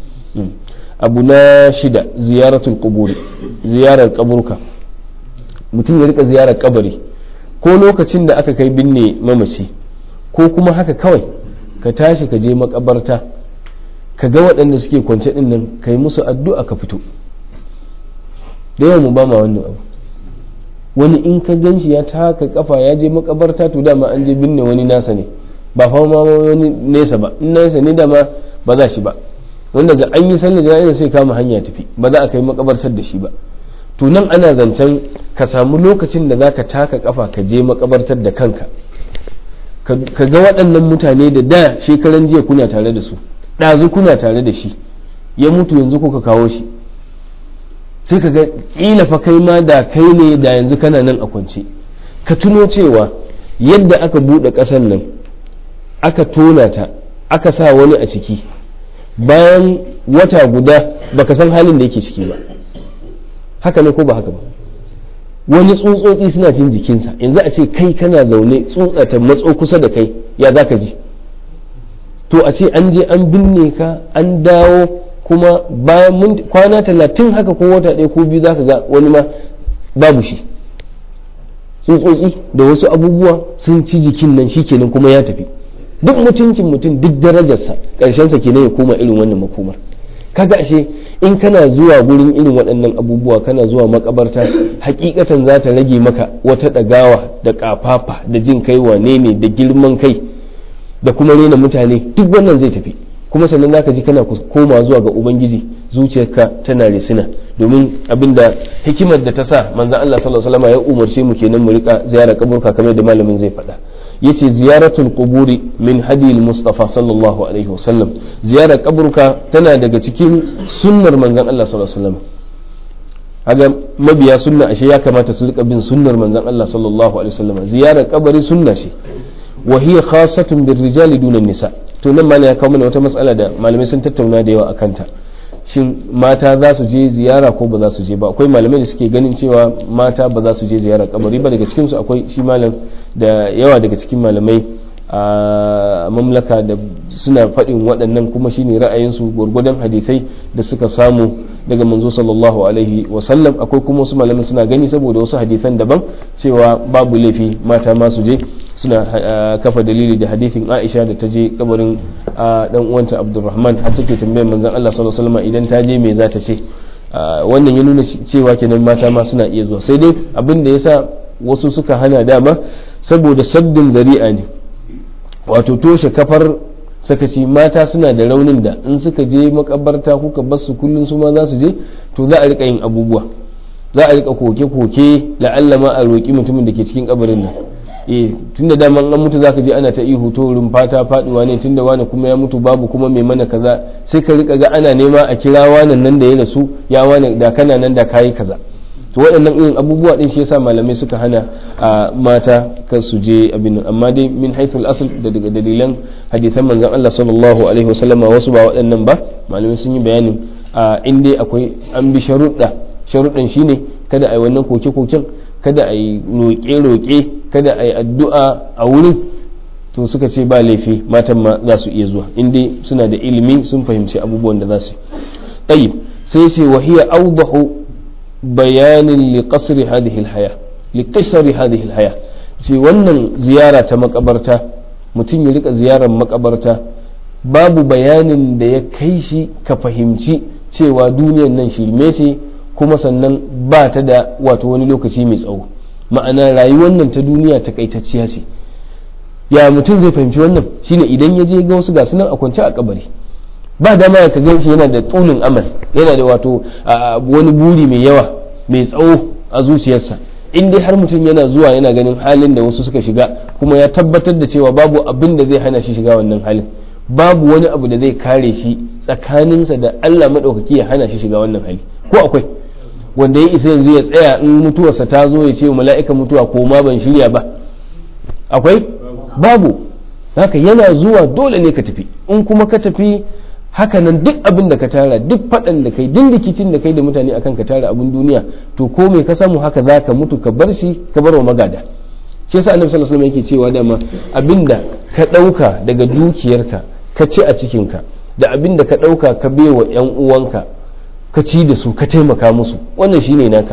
abu na shida ziyaratul quburi ziyarar kaburka mutum ya rika ziyarar kabari ko lokacin da aka kai binne mamaci ko kuma haka kawai ka tashi ka je makabarta ka ga waɗanda suke kwance ɗin nan ka yi musu addu'a ka fito da yawan mu ba ma wannan abu wani in ka gan shi ya taka kafa ya je makabarta to dama an je binne wani nasa ne ba fa ma wani nesa ba in nesa ne dama ba za shi ba wanda ga an yi sallar jana'iza sai kama hanya tafi ba za a kai makabartar da shi ba to nan ana zancen ka samu lokacin da zaka taka kafa ka je makabartar da kanka ka ga waɗannan mutane da da shekaran jiya kuna tare da su ɗazu kuna tare da shi ya mutu yanzu kuka kawo shi sai ka ga kila fa kai ma da kai ne da yanzu kana nan a kwance ka tuno cewa yadda aka buɗe ƙasar nan aka tona ta aka sa wani a ciki bayan wata guda baka san halin da yake ciki ba haka ne ko ba haka ba wani tsutsotsi suna cin jikinsa yanzu a ce kai kana zaune tsutsa ta matso kusa da kai ya za ka ji to a ce an je an binne ka an dawo kuma bayan kwana talatin haka ko wata ɗaya ko biyu za ka ga wani ma babu shi tsutsotsi da wasu abubuwa sun ci jikin nan shi kenan kuma ya tafi duk mutuncin mutum duk darajarsa ƙarshensa kenan ya koma irin wannan makomar kaga ashe in kana zuwa gurin irin waɗannan abubuwa kana zuwa makabarta hakikatan za ta rage maka wata ɗagawa da ƙafafa da jin kai wane ne da girman kai da kuma rena mutane duk wannan zai tafi kuma sannan zaka ji kana koma zuwa ga ubangiji zuciyarka tana risina domin abinda hikimar da ta sa manzon Allah sallallahu alaihi wasallam ya umarce mu kenan mu rika ziyarar kaburka kamar da malamin zai faɗa yace ziyaratul quburi min hadil mustafa sallallahu alaihi wasallam ziyarar kaburka tana daga cikin sunnar manzon Allah sallallahu alaihi wasallam haga mabiya sunna ashe ya kamata su rika bin sunnar manzon Allah sallallahu alaihi wasallam ziyarar kabari sunna ce wa hiya khassatun bir rijali duna nisa to nan malai ya kawo mana wata matsala da malamai sun tattauna da yawa akan ta shin mata za su je ziyara ko ba za su je ba akwai malamai da suke ganin cewa mata ba za su je ziyara kabari ba daga cikinsu akwai shi malam da yawa daga cikin malamai a mamlaka da suna faɗin waɗannan kuma shine ra'ayinsu gwargwadon hadithai da suka samu daga manzo sallallahu alaihi wasallam akwai kuma wasu malamai suna gani saboda wasu hadithan daban cewa babu laifi mata ma su je suna kafa dalili da hadithin Aisha da ta je kabarin dan uwanta Abdulrahman har take tambayar manzon Allah sallallahu alaihi wasallam idan ta je me za ta ce wannan ya nuna cewa kenan mata ma suna iya zuwa sai dai abin da yasa wasu suka hana dama saboda saddin zari'a ne wato toshe kafar sakaci mata suna da raunin da in suka je makabarta kuka bar su kullum su ma za su je to za a rika yin abubuwa za a rika koke-koke la'alla ma a roƙi mutumin da ke cikin kabarin nan eh tunda daman an mutu zaka je ana ta ihu to rumfa ta faduwa ne tunda wani kuma ya mutu babu kuma mai mana kaza sai ka rika ga ana nema a kira wanan nan da ya rasu ya wani da kana nan da kayi kaza to waɗannan irin abubuwa din shi yasa malamai suka hana a mata kan su je abin nan amma dai min haithul asl da daga dalilan hadisan manzon Allah sallallahu alaihi wasallama wasu ba waɗannan ba malamai sun yi bayanin a in dai akwai an bi sharuɗa sharuɗan shine kada a yi wannan koke-koken kada a yi roƙe-roƙe kada a yi addu'a a wurin to suka ce ba laifi matan ma za su iya zuwa inda suna da ilimi sun fahimci abubuwan da za su yi sai ce wahiya audahu bayanin li qasri hadhihi alhaya li qasri hadhihi alhaya ce wannan ziyara ta makabarta mutum ya rika ziyarar makabarta babu bayanin da ya kai shi ka fahimci cewa duniyan nan shirme ce kuma sannan ba ta da wato wani lokaci mai tsawo ma'ana rayuwar nan ta duniya takaitacciya ce ya mutum zai fahimci wannan shine idan ya je ga wasu gasu nan a kwance a kabari ba dama ya ka ganshi yana da tsunin amal yana da wato wani buri mai yawa mai tsawo a zuciyarsa in dai har mutum yana zuwa yana ganin halin da wasu suka shiga kuma ya tabbatar da cewa babu abin da zai hana shi shiga wannan halin babu wani abu da zai kare shi tsakaninsa da Allah maɗaukaki ya hana shi shiga wannan hali ko akwai wanda ya isa yanzu ya tsaya in mutuwarsa ta zo ya ce wa mala'ikan mutuwa ko ma ban shirya ba akwai babu haka yana zuwa dole ne ka tafi in kuma ka tafi hakanan duk abin da ka tara duk faɗan da kai duk rikicin da kai da mutane akan ka tara abin duniya to ko me ka samu haka za ka mutu ka bar shi ka bar wa magada shi yasa annabi sallallahu alaihi wasallam yake cewa dama abinda ka ɗauka daga dukiyarka ka ci a cikinka da abinda ka ɗauka ka baiwa yan uwanka ka ci da su ka taimaka musu wannan shine naka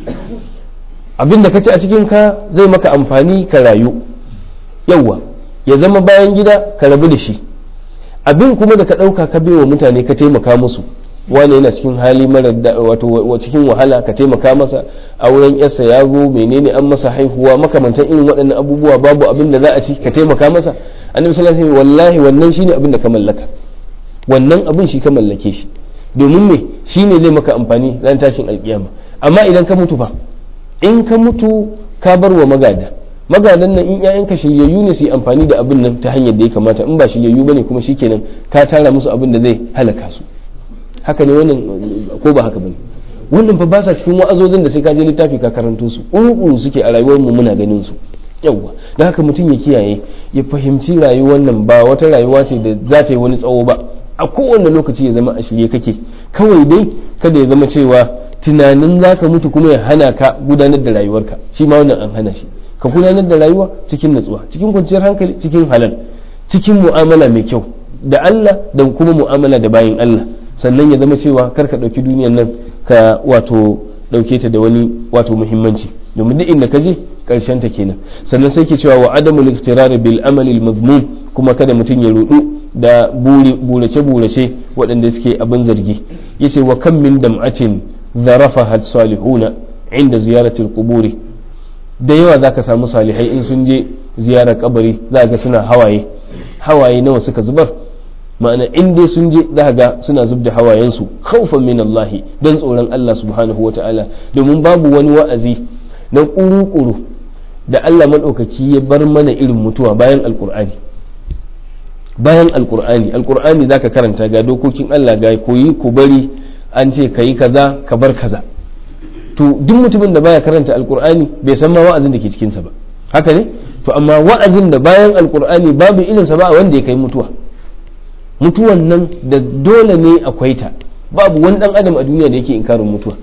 abinda ka ci a cikin ka zai maka amfani ka rayu yawwa ya zama bayan gida ka rabu da shi abin kuma da ka ɗauka ka wa mutane ka taimaka musu wani yana cikin hali mara wato cikin wahala ka taimaka masa auren yarsa ya zo menene an masa haihuwa makamantan irin waɗannan abubuwa babu abin da za a ci ka taimaka masa annabi sallallahu alaihi wallahi wannan shine abin da ka mallaka wannan abin shi ka mallake shi domin me shine zai maka amfani ran tashin alkiyama amma idan ka mutu fa in ka mutu ka bar wa magada magadan nan in ƴaƴanka shiryayyu ne su yi amfani da abin nan ta hanyar da ya kamata in ba shiryayyu bane kuma shikenan ka tara musu abin da zai halaka su haka ne wannan ko ba haka bane wannan fa ba sa cikin wa'azozin da sai ka je littafi ka karanto su ƙuruƙuru suke a rayuwar mu muna ganin su yawwa da haka mutum ya kiyaye ya fahimci rayuwar nan ba wata rayuwa ce da za ta yi wani tsawo ba a kowane lokaci ya zama a shirye kake kawai dai kada ya zama cewa tunanin za ka mutu kuma ya hana ka gudanar da rayuwarka shi ma wannan an hana shi ka gudanar da rayuwa cikin natsuwa cikin kwanciyar hankali cikin halal cikin mu'amala mai kyau da Allah da kuma mu'amala da bayin Allah sannan ya zama cewa kar ka ɗauki duniyar nan ka wato ɗauke ta da wani wato muhimmanci domin duk inda ka je karshen ta kenan sannan sai ke cewa wa adamul iktirari bil amali mazmum kuma kada mutum ya rudu da burace burace waɗanda suke abin zargi yace wa kam min dam'atin dharafaha salihuna inda ziyaratil quburi da yawa zaka samu salihai in sun je ziyarar kabari za ga suna hawaye hawaye nawa suka zubar ma'ana in dai sun je za ga suna zub da hawayensu khawfan min Allah don tsoron Allah subhanahu wata'ala domin babu wani wa'azi na kuru-kuru da Allah maɗaukaki ya bar mana irin mutuwa bayan alkur'ani bayan alkur'ani alkur'ani zaka karanta ga dokokin Allah ga koyi ku bari an ce kayi kaza ka bar kaza to duk mutumin da baya karanta alkur'ani bai san ma wa'azin da ke cikinsa ba haka ne to amma wa'azin da bayan alkur'ani babu irinsa ba a wanda ya kai mutuwa mutuwan nan da dole ne akwai ta babu wani dan adam a duniya da yake inkarin mutuwa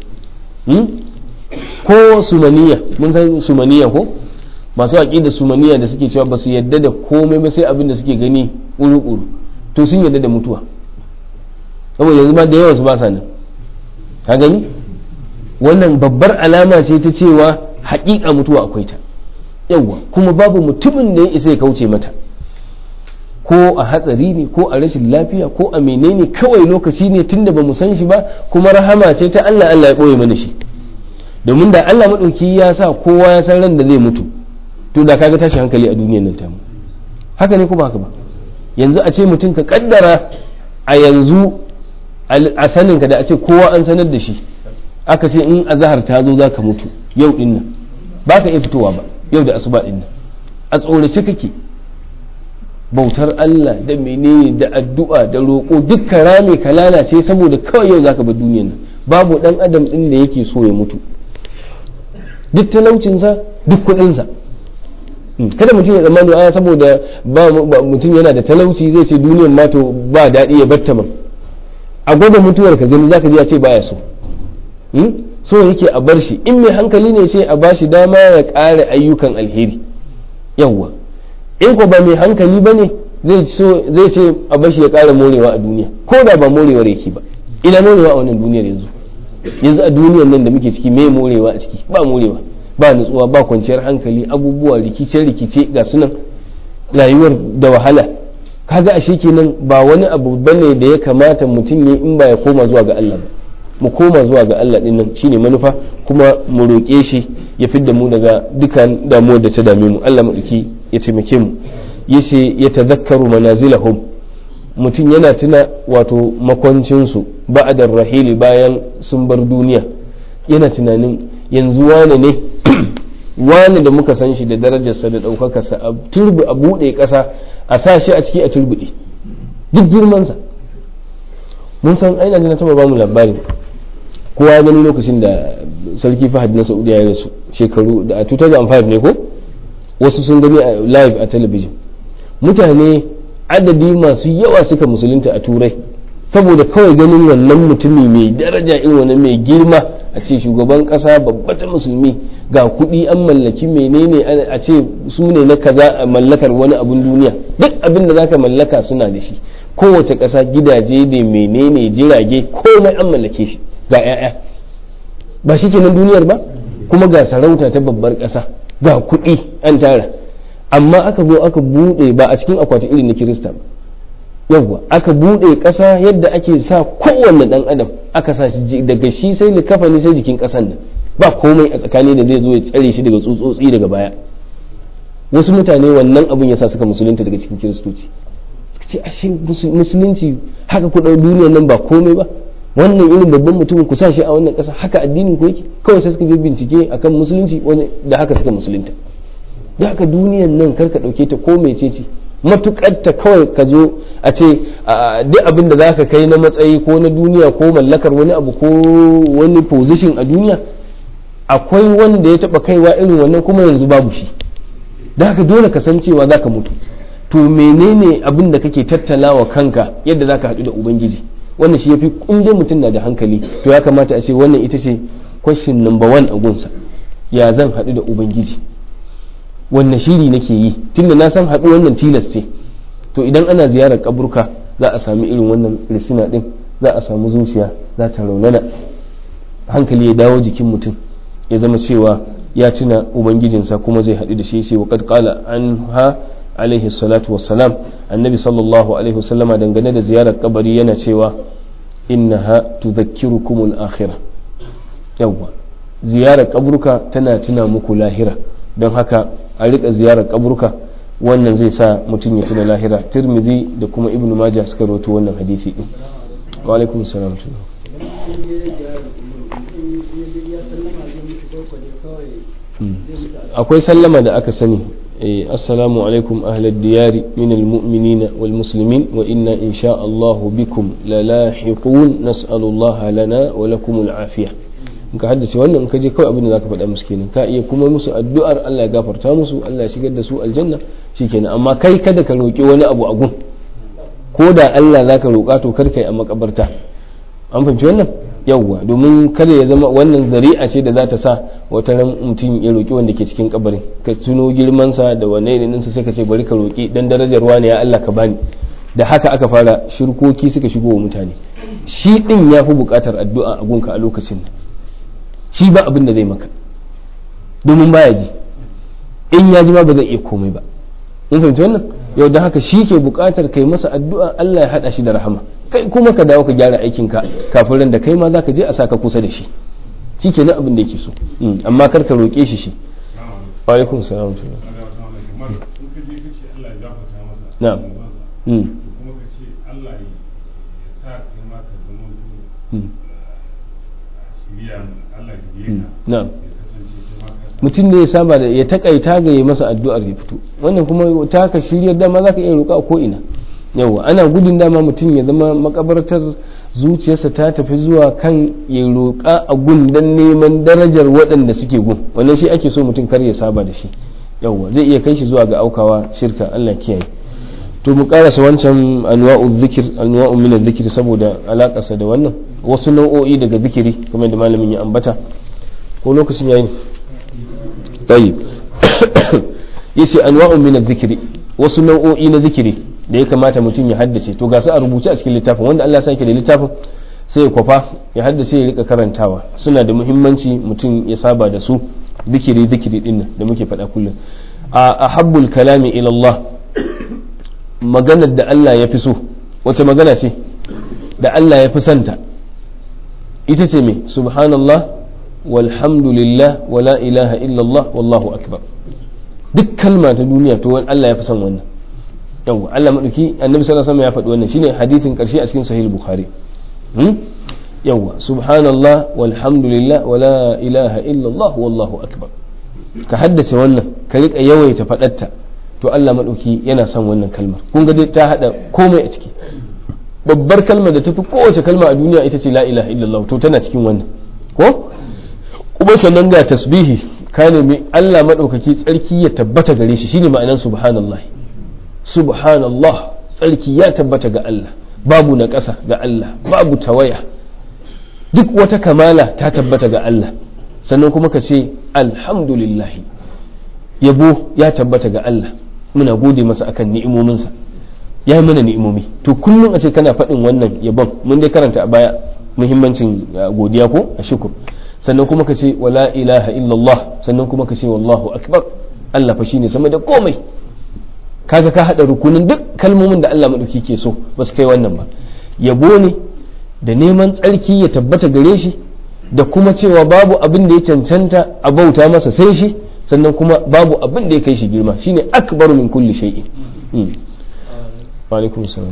ko sumaniya mun san sumaniya ko masu aqida sumaniya da suke cewa ba su yadda da komai ba sai abin da suke gani uru-uru to sun yadda da mutuwa saboda yanzu ma da yawan su ba sa nan ka gani wannan babbar alama ce ta cewa haƙiƙa mutuwa akwai ta yawa kuma babu mutumin da ya isa ya kauce mata ko a hatsari ne ko a rashin lafiya ko a menene kawai lokaci ne tunda ba mu san shi ba kuma rahama ce ta Allah Allah ya ɓoye mana shi domin da Allah maɗauki ya sa kowa ya san ran da zai mutu to da kaga tashi hankali a duniyar nan tamu haka ne ko ba haka ba yanzu a ce mutum ka kaddara a yanzu a saninka da a ce kowa an sanar da shi aka ce in azahar ta zo za ka mutu yau din nan ba ka iya fitowa ba yau da asuba din nan a tsorace kake bautar Allah da menene da addu'a da roƙo dukkan rame ka lalace saboda kawai yau zaka bar duniyar nan babu dan adam din da yake so ya mutu duk talaucinsa duk kuɗinsa kada mutum ya tsammani aya saboda ba mutum yana da talauci zai ce duniyar ma to ba daɗi ya batta man a gwada mutuwar ka gani zaka ji ya ce baya so so yake a bar shi in mai hankali ne ce a ba shi dama ya ƙara ayyukan alheri yawwa in ko ba mai hankali ba ne zai ce a bar shi ya ƙara morewa a duniya ko da ba morewar yake ba ina morewa a wannan duniyar yanzu yanzu a duniyar nan da muke ciki me morewa a ciki ba morewa ba nutsuwa ba kwanciyar hankali abubuwa rikice-rikice ga sunan rayuwar da wahala kaga ashe kenan ba wani abu bane da ya kamata mutum ya in ba ya koma zuwa ga Allah ba mu koma zuwa ga Allah din nan shine manufa kuma mu roƙe shi ya fidda mu daga dukan damuwar da ta dame mu Allah madauki ya taimake mu yace ya tadhakkaru manazilahum mutum yana tuna wato makwancinsu ba'adar rahili bayan sun bar duniya yana tunanin yanzu wane ne wane da muka san shi da darajarsa da ɗaukakarsa a turbi a buɗe ƙasa a sa shi a ciki a turbiɗe duk girmansa mun san aina jina taɓa ba mu labari kowa ya gani lokacin da sarki fahad na saudiya ya rasu shekaru da a 2005 ne ko wasu sun gani a live a talabijin mutane adadi masu yawa suka musulunta a turai saboda kawai ganin wannan mutumi mai daraja irin wannan mai girma a ce shugaban kasa babba ta musulmi ga kuɗi an mallaki menene a ce su ne na kaza a mallakar wani abun duniya duk abin da zaka mallaka suna da shi kowace ƙasa gidaje da menene jirage komai an mallake shi ga 'ya'ya ba shi kenan duniyar ba kuma ga sarauta ta babbar ƙasa ga kuɗi an tara amma aka zo aka buɗe ba a cikin akwati irin na kirista ba yawwa aka buɗe ƙasa yadda ake sa kowanne ɗan adam aka sa shi daga shi sai likafani sai jikin ƙasan nan ba komai a tsakani da zai zo ya tsare shi daga tsutsotsi daga baya wasu mutane wannan abun yasa suka musulunta daga cikin kiristoci suka ce ashe musulunci haka ku ɗau duniyar nan ba komai ba wannan irin babban mutumin ku sa shi a wannan ƙasa haka addinin ku yake kawai sai suka je bincike akan musulunci da haka suka musulunta da haka duniyan nan karka ɗauke ta ko mece ce matukar ta kawai ka zo a ce duk abin da za ka kai na matsayi ko na duniya ko mallakar wani abu ko wani position a duniya akwai wanda ya taba kaiwa irin wannan kuma yanzu babu shi da haka dole ka san cewa za ka mutu to menene abin da kake tattalawa kanka yadda za ka haɗu da ubangiji wannan shi ya fi kundin mutum na da hankali to ya kamata a ce wannan ita ce question number one a gunsa ya zan haɗu da ubangiji wanne shiri nake yi tunda na san haɗu wannan tilas ce to idan ana ziyarar kaburka za a sami irin wannan risina ɗin za a samu zuciya za ta raunana hankali ya dawo jikin mutum ya zama cewa ya tuna ubangijinsa kuma zai haɗu da shi sai waqad qala anha alaihi salatu wassalam annabi sallallahu alaihi wasallama dangane da ziyarar kabari yana cewa innaha tudhakkirukum al-akhirah yawwa ziyarar kaburka tana tuna muku lahira don haka a rika ziyarar kaburka wannan zai sa mutum ya tuna lahira tirmidhi da kuma ibnu majah suka rawaito wannan hadisi din wa alaikum salam ya je ya sallama zai mishi kawai ne kawai zai musu addu'a. akwai sallama da aka sani eh, assalamu alaikum ahlad diyari min almu'minina wal muslimin wa inna insha Allah bikum lalahiqun nas'alullaha lana wa lakum al'afiya in ka haddace wannan in ka je kawai abin da zaka faɗa musu kenan ka iya kuma musu addu'ar Allah ya gafarta musu Allah ya shigar da su aljanna shikenan amma kai kada ka roki wani abu a gun ko da Allah zaka roka to kar kai a makabarta an fahimci wannan yawwa domin kada ya zama wannan zari'a ce da za ta sa wata ran mutum ya roƙi wanda ke cikin kabarin ka tuno girmansa da wane ne ninsa sai ka ce bari ka roƙi dan darajar wani ya Allah ka bani da haka aka fara shirkoki suka shigo wa mutane shi din ya fi buƙatar addu'a a gunka a lokacin nan shi ba abin da zai maka domin baya ji in ya ji ma ba zai iya komai ba in fahimci wannan yau da haka shi ke buƙatar kai masa addu'a Allah ya haɗa shi da rahama kai kuma ka dawo ka gyara aikinka kafin ran da kai ma za ka je a saka kusa da shi shi ke abin da yake so Mm, amma kar ka roƙe shi shi wa alaikum salam wa rahmatullah. in ka je ka ce Allah ya gafarta masa Na'am. zunubansa, Mm, to kuma ka ce Allah ya ya sa kai ma ka zama to mm, shiriya Allah ya biye mm. ka na'am ya kasance kai ma ka sa mutum ne ya saba da ya takaita ga ya masa addu'ar ya fito wannan kuma ta ka shiryar dama za ka iya roƙa a ko'ina yawa ana gudun dama mutum ya zama makabartar zuciyarsa ta tafi zuwa kan ya roƙa a gun don neman darajar waɗanda suke gun wannan shi ake so mutum kar ya saba da shi yawa zai iya kai shi zuwa ga aukawa shirka Allah kiyaye to mu karasa wancan anwa'u zikir anwa'u min zikir saboda alakarsa da wannan wasu nau'o'i daga zikiri kamar da malamin ya ambata ko lokacin yayi ne طيب yace anwa'un min adh-dhikri wasu nau'o'i na zikiri da ya kamata mutum ya haddace to ga su a rubuce a cikin littafin wanda Allah ya sake da littafin sai ya kwafa ya haddace ya rika karantawa suna da muhimmanci mutum ya saba da su zikiri zikiri din nan da muke faɗa kullum a ahabbul kalami ila Allah maganar da Allah ya fi so wace magana ce da Allah ya fi santa ita ce me subhanallah walhamdulillah wala ilaha illallah wallahu akbar duk kalma ta duniya to Allah ya fi son wannan yawa Allah madauki annabi sallallahu alaihi wasallam ya faɗi wannan shine hadithin karshe a cikin sahih bukhari hmm? yawa subhanallah walhamdulillah wala ilaha illallah wallahu akbar ka haddace wannan ka rika yawaita faɗatta to Allah madauki yana son wannan kalmar kun ga dai ta hada komai a ciki babbar kalmar da tafi kowace kalma a duniya ita ce la ilaha illallah to tana cikin wannan ko kuma sannan ga tasbihi ka nemi Allah maɗaukaki tsarki ya tabbata gare shi shine ma'anar subhanallah subhanallah tsarki ya tabbata ga Allah babu na ƙasa ga Allah babu tawaya duk wata kamala ta tabbata ga Allah sannan kuma ka ce alhamdulillah yabo ya tabbata ga Allah muna gode masa akan ni'imominsa ya yi mana ni'imomi to kullum a ce kana faɗin wannan yabon mun dai karanta a baya muhimmancin godiya ko a shukur sannan kuma ka ce wala ilaha illallah sannan kuma ka ce wallahu akbar Allah fa shine sama da komai kaga ka hada rukunin duk kalmomin da Allah madauki ke so ba su kai wannan ba yabo ne da neman tsarki ya tabbata gare shi da kuma cewa babu abin da ya cancanta a bauta masa sai shi sannan kuma babu abin da ya kai shi girma shine akbaru min kulli shay'in mm. wa alaikum salam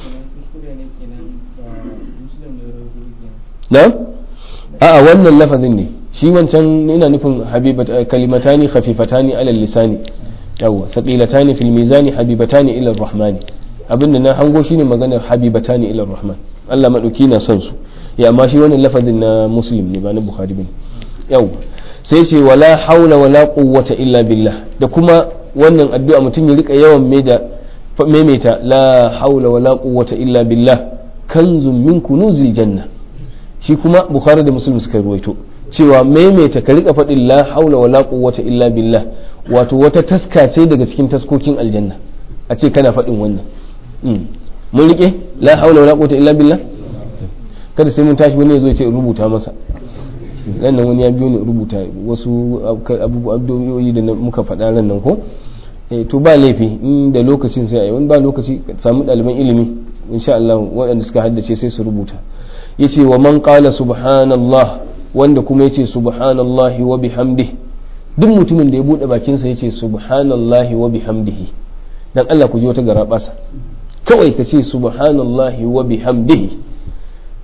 na'am a'a wannan lafazin ne shi wancan ina nufin habibat kalimatani khafifatani ala lisani yawa thaqilatani fil mizani habibatani ila rahmani abinda na hango shine maganar habibatani ila rahman Allah madauki na son su ya amma shi wannan lafazin na muslim ne ba na bukhari bane yawa sai ce wala haula wala quwwata illa billah da kuma wannan addu'a mutum ya rika yawan maida maimaita la haula wala quwwata illa billah kanzun min kunuzil janna shi kuma bukhari da muslim suka ruwaito cewa maimaita ka rika faɗin la haula wala quwwata illa billah wato wata taska ce daga cikin taskokin aljanna a ce kana faɗin wannan mun rike la haula wala quwwata illa billah kada sai mun tashi wani ya zo ya ce rubuta masa nan nan wani ya biyo ni rubuta wasu abubuwa da muka faɗa ran nan ko to ba laifi in da lokacin sai a yi wani ba lokaci samu ɗaliban ilimi insha Allah waɗanda suka haddace sai su rubuta yace wa man qala subhanallah wanda kuma yace subhanallahi wa bihamdihi duk mutumin da ya bude bakin sa yace subhanallahi wa bihamdihi dan Allah ku ji wata garabasa kawai ka ce subhanallahi wa bihamdihi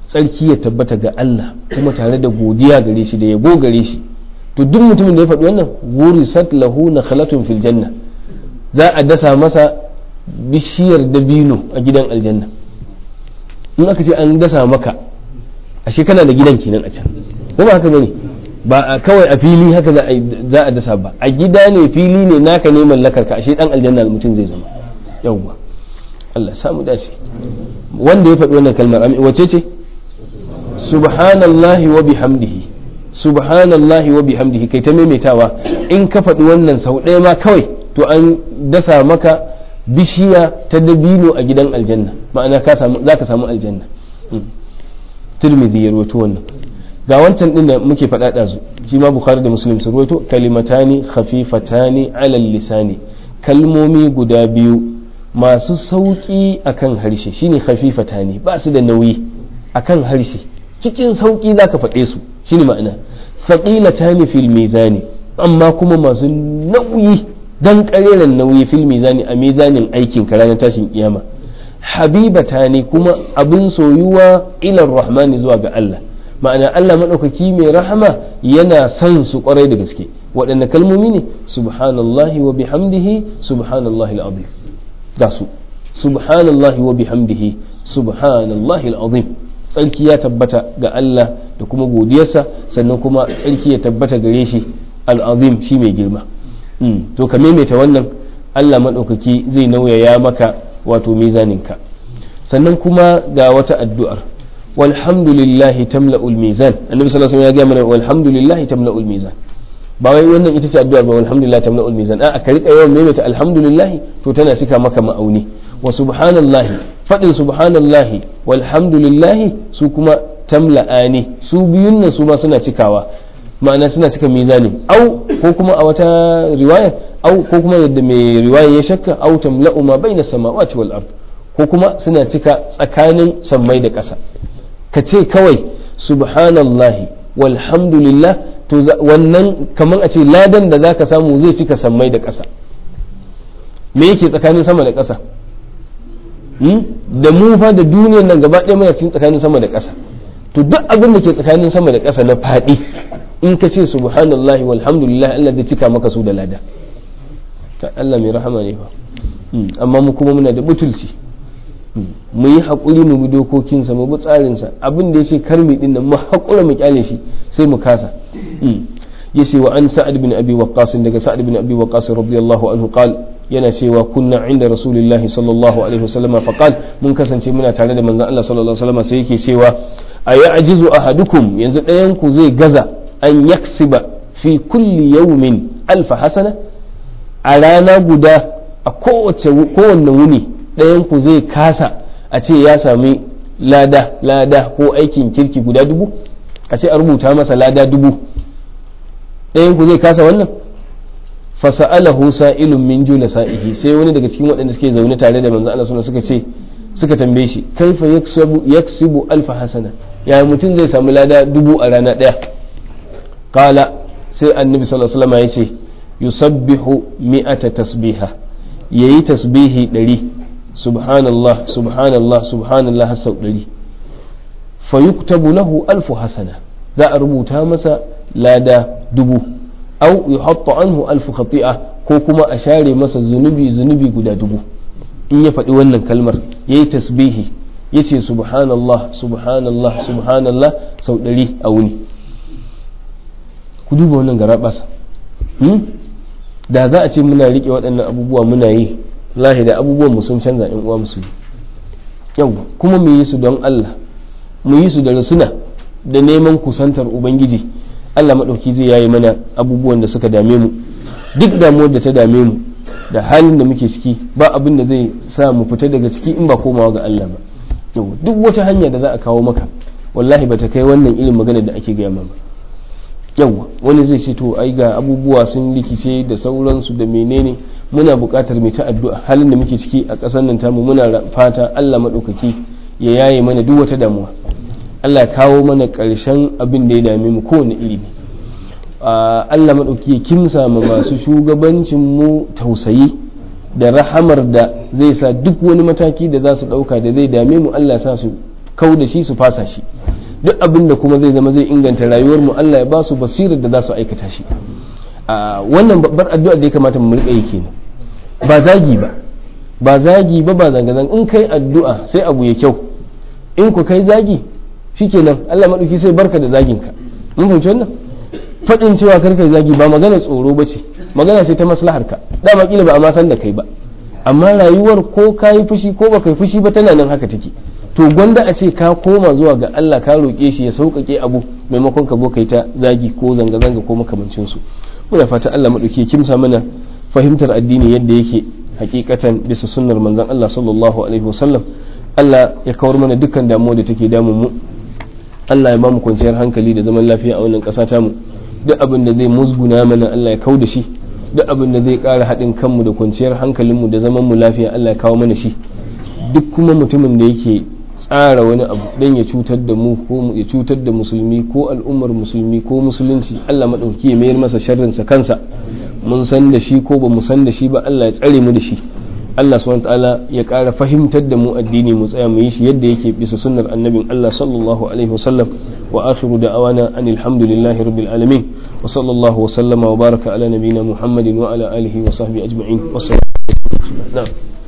tsarki ya tabbata ga Allah kuma tare da godiya gare shi da yabo gare shi to duk mutumin da ya faɗi wannan wurisat lahu nakhlatun fil janna za a dasa masa bishiyar dabino a gidan aljanna in aka ce an dasa maka ashe kana da gidan kenan a can ko ba haka bane ba a kawai a fili haka za a za a dasa ba a gida ne fili ne naka ne mallakar ka ashe dan aljanna mutum zai zama yawwa Allah samu dace wanda ya faɗi wannan kalmar wace ce subhanallahi wa bihamdihi subhanallahi wa bihamdihi kai ta maimaitawa in ka faɗi wannan sau ɗaya ma kawai to an dasa maka bishiya ta dabino a gidan aljanna ma'ana ka samu za ka samu aljanna tirmidhi ya rawaito wannan ga wancan din da muke faɗa ɗazu shi ma bukhari da muslim su rawaito kalimatani khafifatani alal lisani kalmomi guda biyu masu sauƙi akan harshe shine khafifatani ba su da nauyi akan harshe cikin sauƙi zaka faɗe su shine ma'ana thaqilatani fil mizani amma kuma masu nauyi dan kareren nauyi fil mizani a mizanin aikin ka ranar tashin kiyama habibatani kuma abin soyuwa ila rahmani zuwa ga Allah ma'ana Allah maɗaukaki mai rahama yana son su kwarai da gaske waɗanne kalmomi ne subhanallahi wa bihamdihi subhanallahi al'azim ga su subhanallahi wa bihamdihi subhanallahi al'azim tsarki ya tabbata ga Allah da kuma godiyarsa sannan kuma tsarki ya tabbata gare shi al'azim shi mai girma to ka maimaita wannan Allah maɗaukaki zai nauyaya maka wato mizaninka sannan kuma ga wata addu'ar walhamdulillahi tamla'ul mizan annabi sallallahu alaihi wasallam ya ga mana walhamdulillahi tamla'ul mizan ba wai wannan ita ce addu'ar ba walhamdulillah tamla'ul mizan a ka rika yawan maimaita alhamdulillah to tana cika maka ma'auni wa subhanallahi fadin subhanallahi walhamdulillahi su kuma tamla'ani su biyun nan su ma suna cikawa ma'ana suna cika mizani au ko kuma a wata riwaya au ko kuma yadda mai riwaya ya shakka au tamla'u ma baina samawati wal ard ko kuma suna cika tsakanin sammai da ƙasa ka ce kawai subhanallahi walhamdulillah to wannan kamar a ce ladan da zaka samu zai cika sammai da ƙasa me yake tsakanin sama da ƙasa da mu fa da duniyar nan gaba ɗaya muna cikin tsakanin sama da ƙasa to duk abin da ke tsakanin sama da ƙasa na faɗi in ka ce subhanallahi walhamdulillah Allah zai cika maka su da lada ta Allah mai rahama ne fa amma mu kuma muna da butulci mu yi haƙuri mu bi dokokinsa mu bi tsarinsa abin da ya ce kar mu din nan mu haƙura mu kyale shi sai mu kasa ya ce wa an sa'ad bin abi waqqas daga sa'ad bin abi waqqas radiyallahu anhu qal yana cewa kunna inda rasulillahi sallallahu alaihi wasallam fa qal mun kasance muna tare da manzon Allah sallallahu alaihi wasallam sai yake cewa ayajizu ahadukum yanzu ɗayan ku zai gaza an yaksiba fi kulli yawmin alfa hasana a rana guda a kowace kowanne wuni ɗayan ku zai kasa a ce ya sami lada lada ko aikin kirki guda dubu a ce a rubuta masa lada dubu ɗayan ku zai kasa wannan fasa'alahu sa'ilun min jula sa'ihi sai wani daga cikin waɗanda suke zaune tare da manzo Allah suka ce suka tambaye shi kaifa yaksubu yaksibu alfa hasana ya mutum zai samu lada dubu a rana ɗaya qala sai annabi sallallahu alaihi wasallam ya ce yusabbihu mi'ata tasbiha yayi tasbihi ɗari subhanallah subhanallah subhanallah sau ɗari fayuktabu lahu alfu hasana za a rubuta masa lada dubu au yuhatta anhu alfu khati'a ko kuma a share masa zunubi zunubi guda dubu in ya faɗi wannan kalmar yayi tasbihi yace subhanallah subhanallah subhanallah sau ɗari a wuni ku duba wannan garaɓasa da za a ce muna riƙe waɗannan abubuwa muna yi lahi da abubuwan mu sun canza in uwa musu yau kuma mu yi su don Allah mu yi su da rasuna da neman kusantar ubangiji Allah maɗauki zai yayi mana abubuwan da suka dame mu duk damuwar da ta dame mu da halin da muke ciki ba abin da zai sa mu fita daga ciki in ba komawa ga Allah ba yau duk wata hanya da za a kawo maka wallahi ba ta kai wannan irin magana da ake gaya ba yawwa wani zai ce to ai ga abubuwa sun rikice da sauransu da menene muna buƙatar mai ta addu'a halin da muke ciki a ƙasar nan tamu muna fata Allah maɗaukaki ya yaye mana duk wata damuwa Allah ya kawo mana ƙarshen abin da ya dame mu kowane iri ne Allah maɗauki ya kimsa ma masu shugabancin mu tausayi da rahamar da zai sa duk wani mataki da za su ɗauka da zai dame mu Allah ya sa su kau da shi su fasa shi duk abin da kuma zai zama zai inganta rayuwar mu Allah ya ba su basirar da za su aikata shi wannan babbar addu'a da ya kamata mu rika yi kenan ba zagi ba ba zagi ba ba zanga zanga in kai addu'a sai abu ya kyau in ku kai zagi shikenan Allah madauki sai barka da zagin ka mun fahimci wannan faɗin cewa kar kai zagi ba magana tsoro ba ce magana ce ta maslahar ka dama kila ba a ma san da kai ba amma rayuwar ko ka yi fushi ko ba kai fushi ba tana nan haka take to gwanda a ce ka koma zuwa ga Allah ka roƙe shi ya sauƙaƙe abu maimakon ka zo kai ta zagi ko zanga-zanga ko makamancin su muna fata Allah maɗauki kimsa mana fahimtar addini yadda yake hakikatan bisa sunnar manzon Allah sallallahu alaihi wasallam Allah ya kawar mana dukkan damuwa da take damun mu Allah ya ba mu kwanciyar hankali da zaman lafiya a wannan ƙasa tamu duk abin da zai musguna mana Allah ya kau da shi duk abin da zai ƙara haɗin kanmu da kwanciyar hankalinmu da zaman mu lafiya Allah ya kawo mana shi duk kuma mutumin da yake tsara wani abu don ya cutar da mu ko ya cutar da musulmi ko al'ummar musulmi ko musulunci Allah maɗauki ya mayar masa sharrinsa kansa mun san da shi ko ba mu san da shi ba Allah ya tsare mu da shi Allah subhanahu ta'ala ya ƙara fahimtar da mu addini mu tsaya mu yi shi yadda yake bisa sunnar annabin Allah sallallahu alaihi wasallam wa akhiru da'awana anil hamdulillahi rabbil alamin wa sallallahu wa sallama wa baraka ala nabiyyina Muhammadin wa ala alihi wa sahbihi ajma'in wa na'am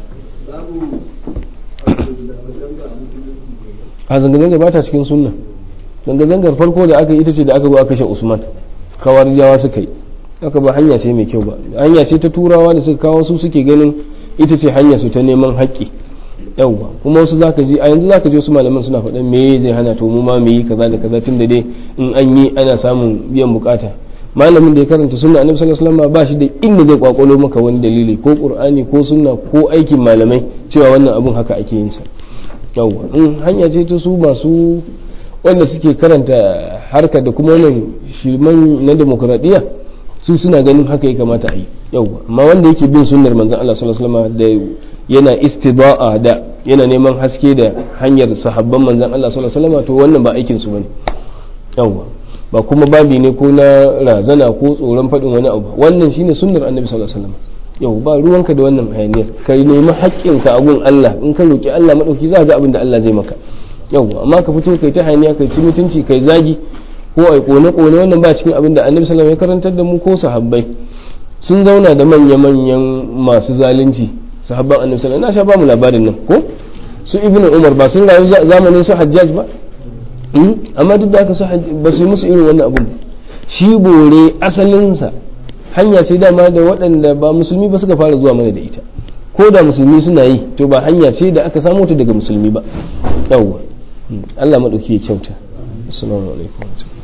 a zanga-zanga ba ta cikin sunna zanga-zangar farko da aka yi ita ce da aka zo aka kashe usman kawar jawa suka yi aka ba hanya ce mai kyau ba hanya ce ta turawa da suka kawo su suke ganin ita ce hanya su ta neman haƙƙi yawwa kuma wasu zaka ji a yanzu zaka je wasu malaman suna faɗan me zai hana to mu ma mu yi kaza da kaza tun da dai in an yi ana samun biyan bukata malamin da ya karanta sunna annabi sallallahu alaihi wasallam ba shi da inda zai kwakwalo maka wani dalili ko qur'ani ko sunna ko aikin malamai cewa wannan abun haka ake yin sa yawwa in hanya ce ta su masu wanda suke karanta harka da kuma wannan shirman na demokradiyya su suna ganin haka ya kamata a yi yawwa amma wanda yake bin sunnar manzon Allah sallallahu alaihi wasallam da yana istida'a da yana neman haske da hanyar sahabban manzon Allah sallallahu alaihi wasallam to wannan ba aikin su bane yawwa ba kuma babi ne ko na razana ko tsoron faɗin wani abu wannan shine sunnar annabi sallallahu alaihi wasallam yau ba ruwanka da wannan hayaniyar ka nemi haƙƙinka a gun Allah in ka roki Allah madauki za ga abin da Allah zai maka yau amma ka fito kai ta hayaniya kai ci mutunci kai zagi ko ai kone kone wannan ba cikin abin da annabi sallallahu alaihi wasallam ya karantar da mu ko sahabbai sun zauna da manya manyan masu zalunci sahabban annabi sallallahu alaihi wasallam na sha ba mu labarin nan ko su ibnu umar ba sun rayu zamanin su hajjaj ba amma duk da aka su ba su yi musu irin wannan abun shi bore asalinsa hanya ce dama da waɗanda ba musulmi ba suka fara zuwa mana da ita ko da musulmi suna yi to ba hanya ce da aka samu ta daga musulmi ba yawwa Allah maɗauki ya kyauta assalamu alaikum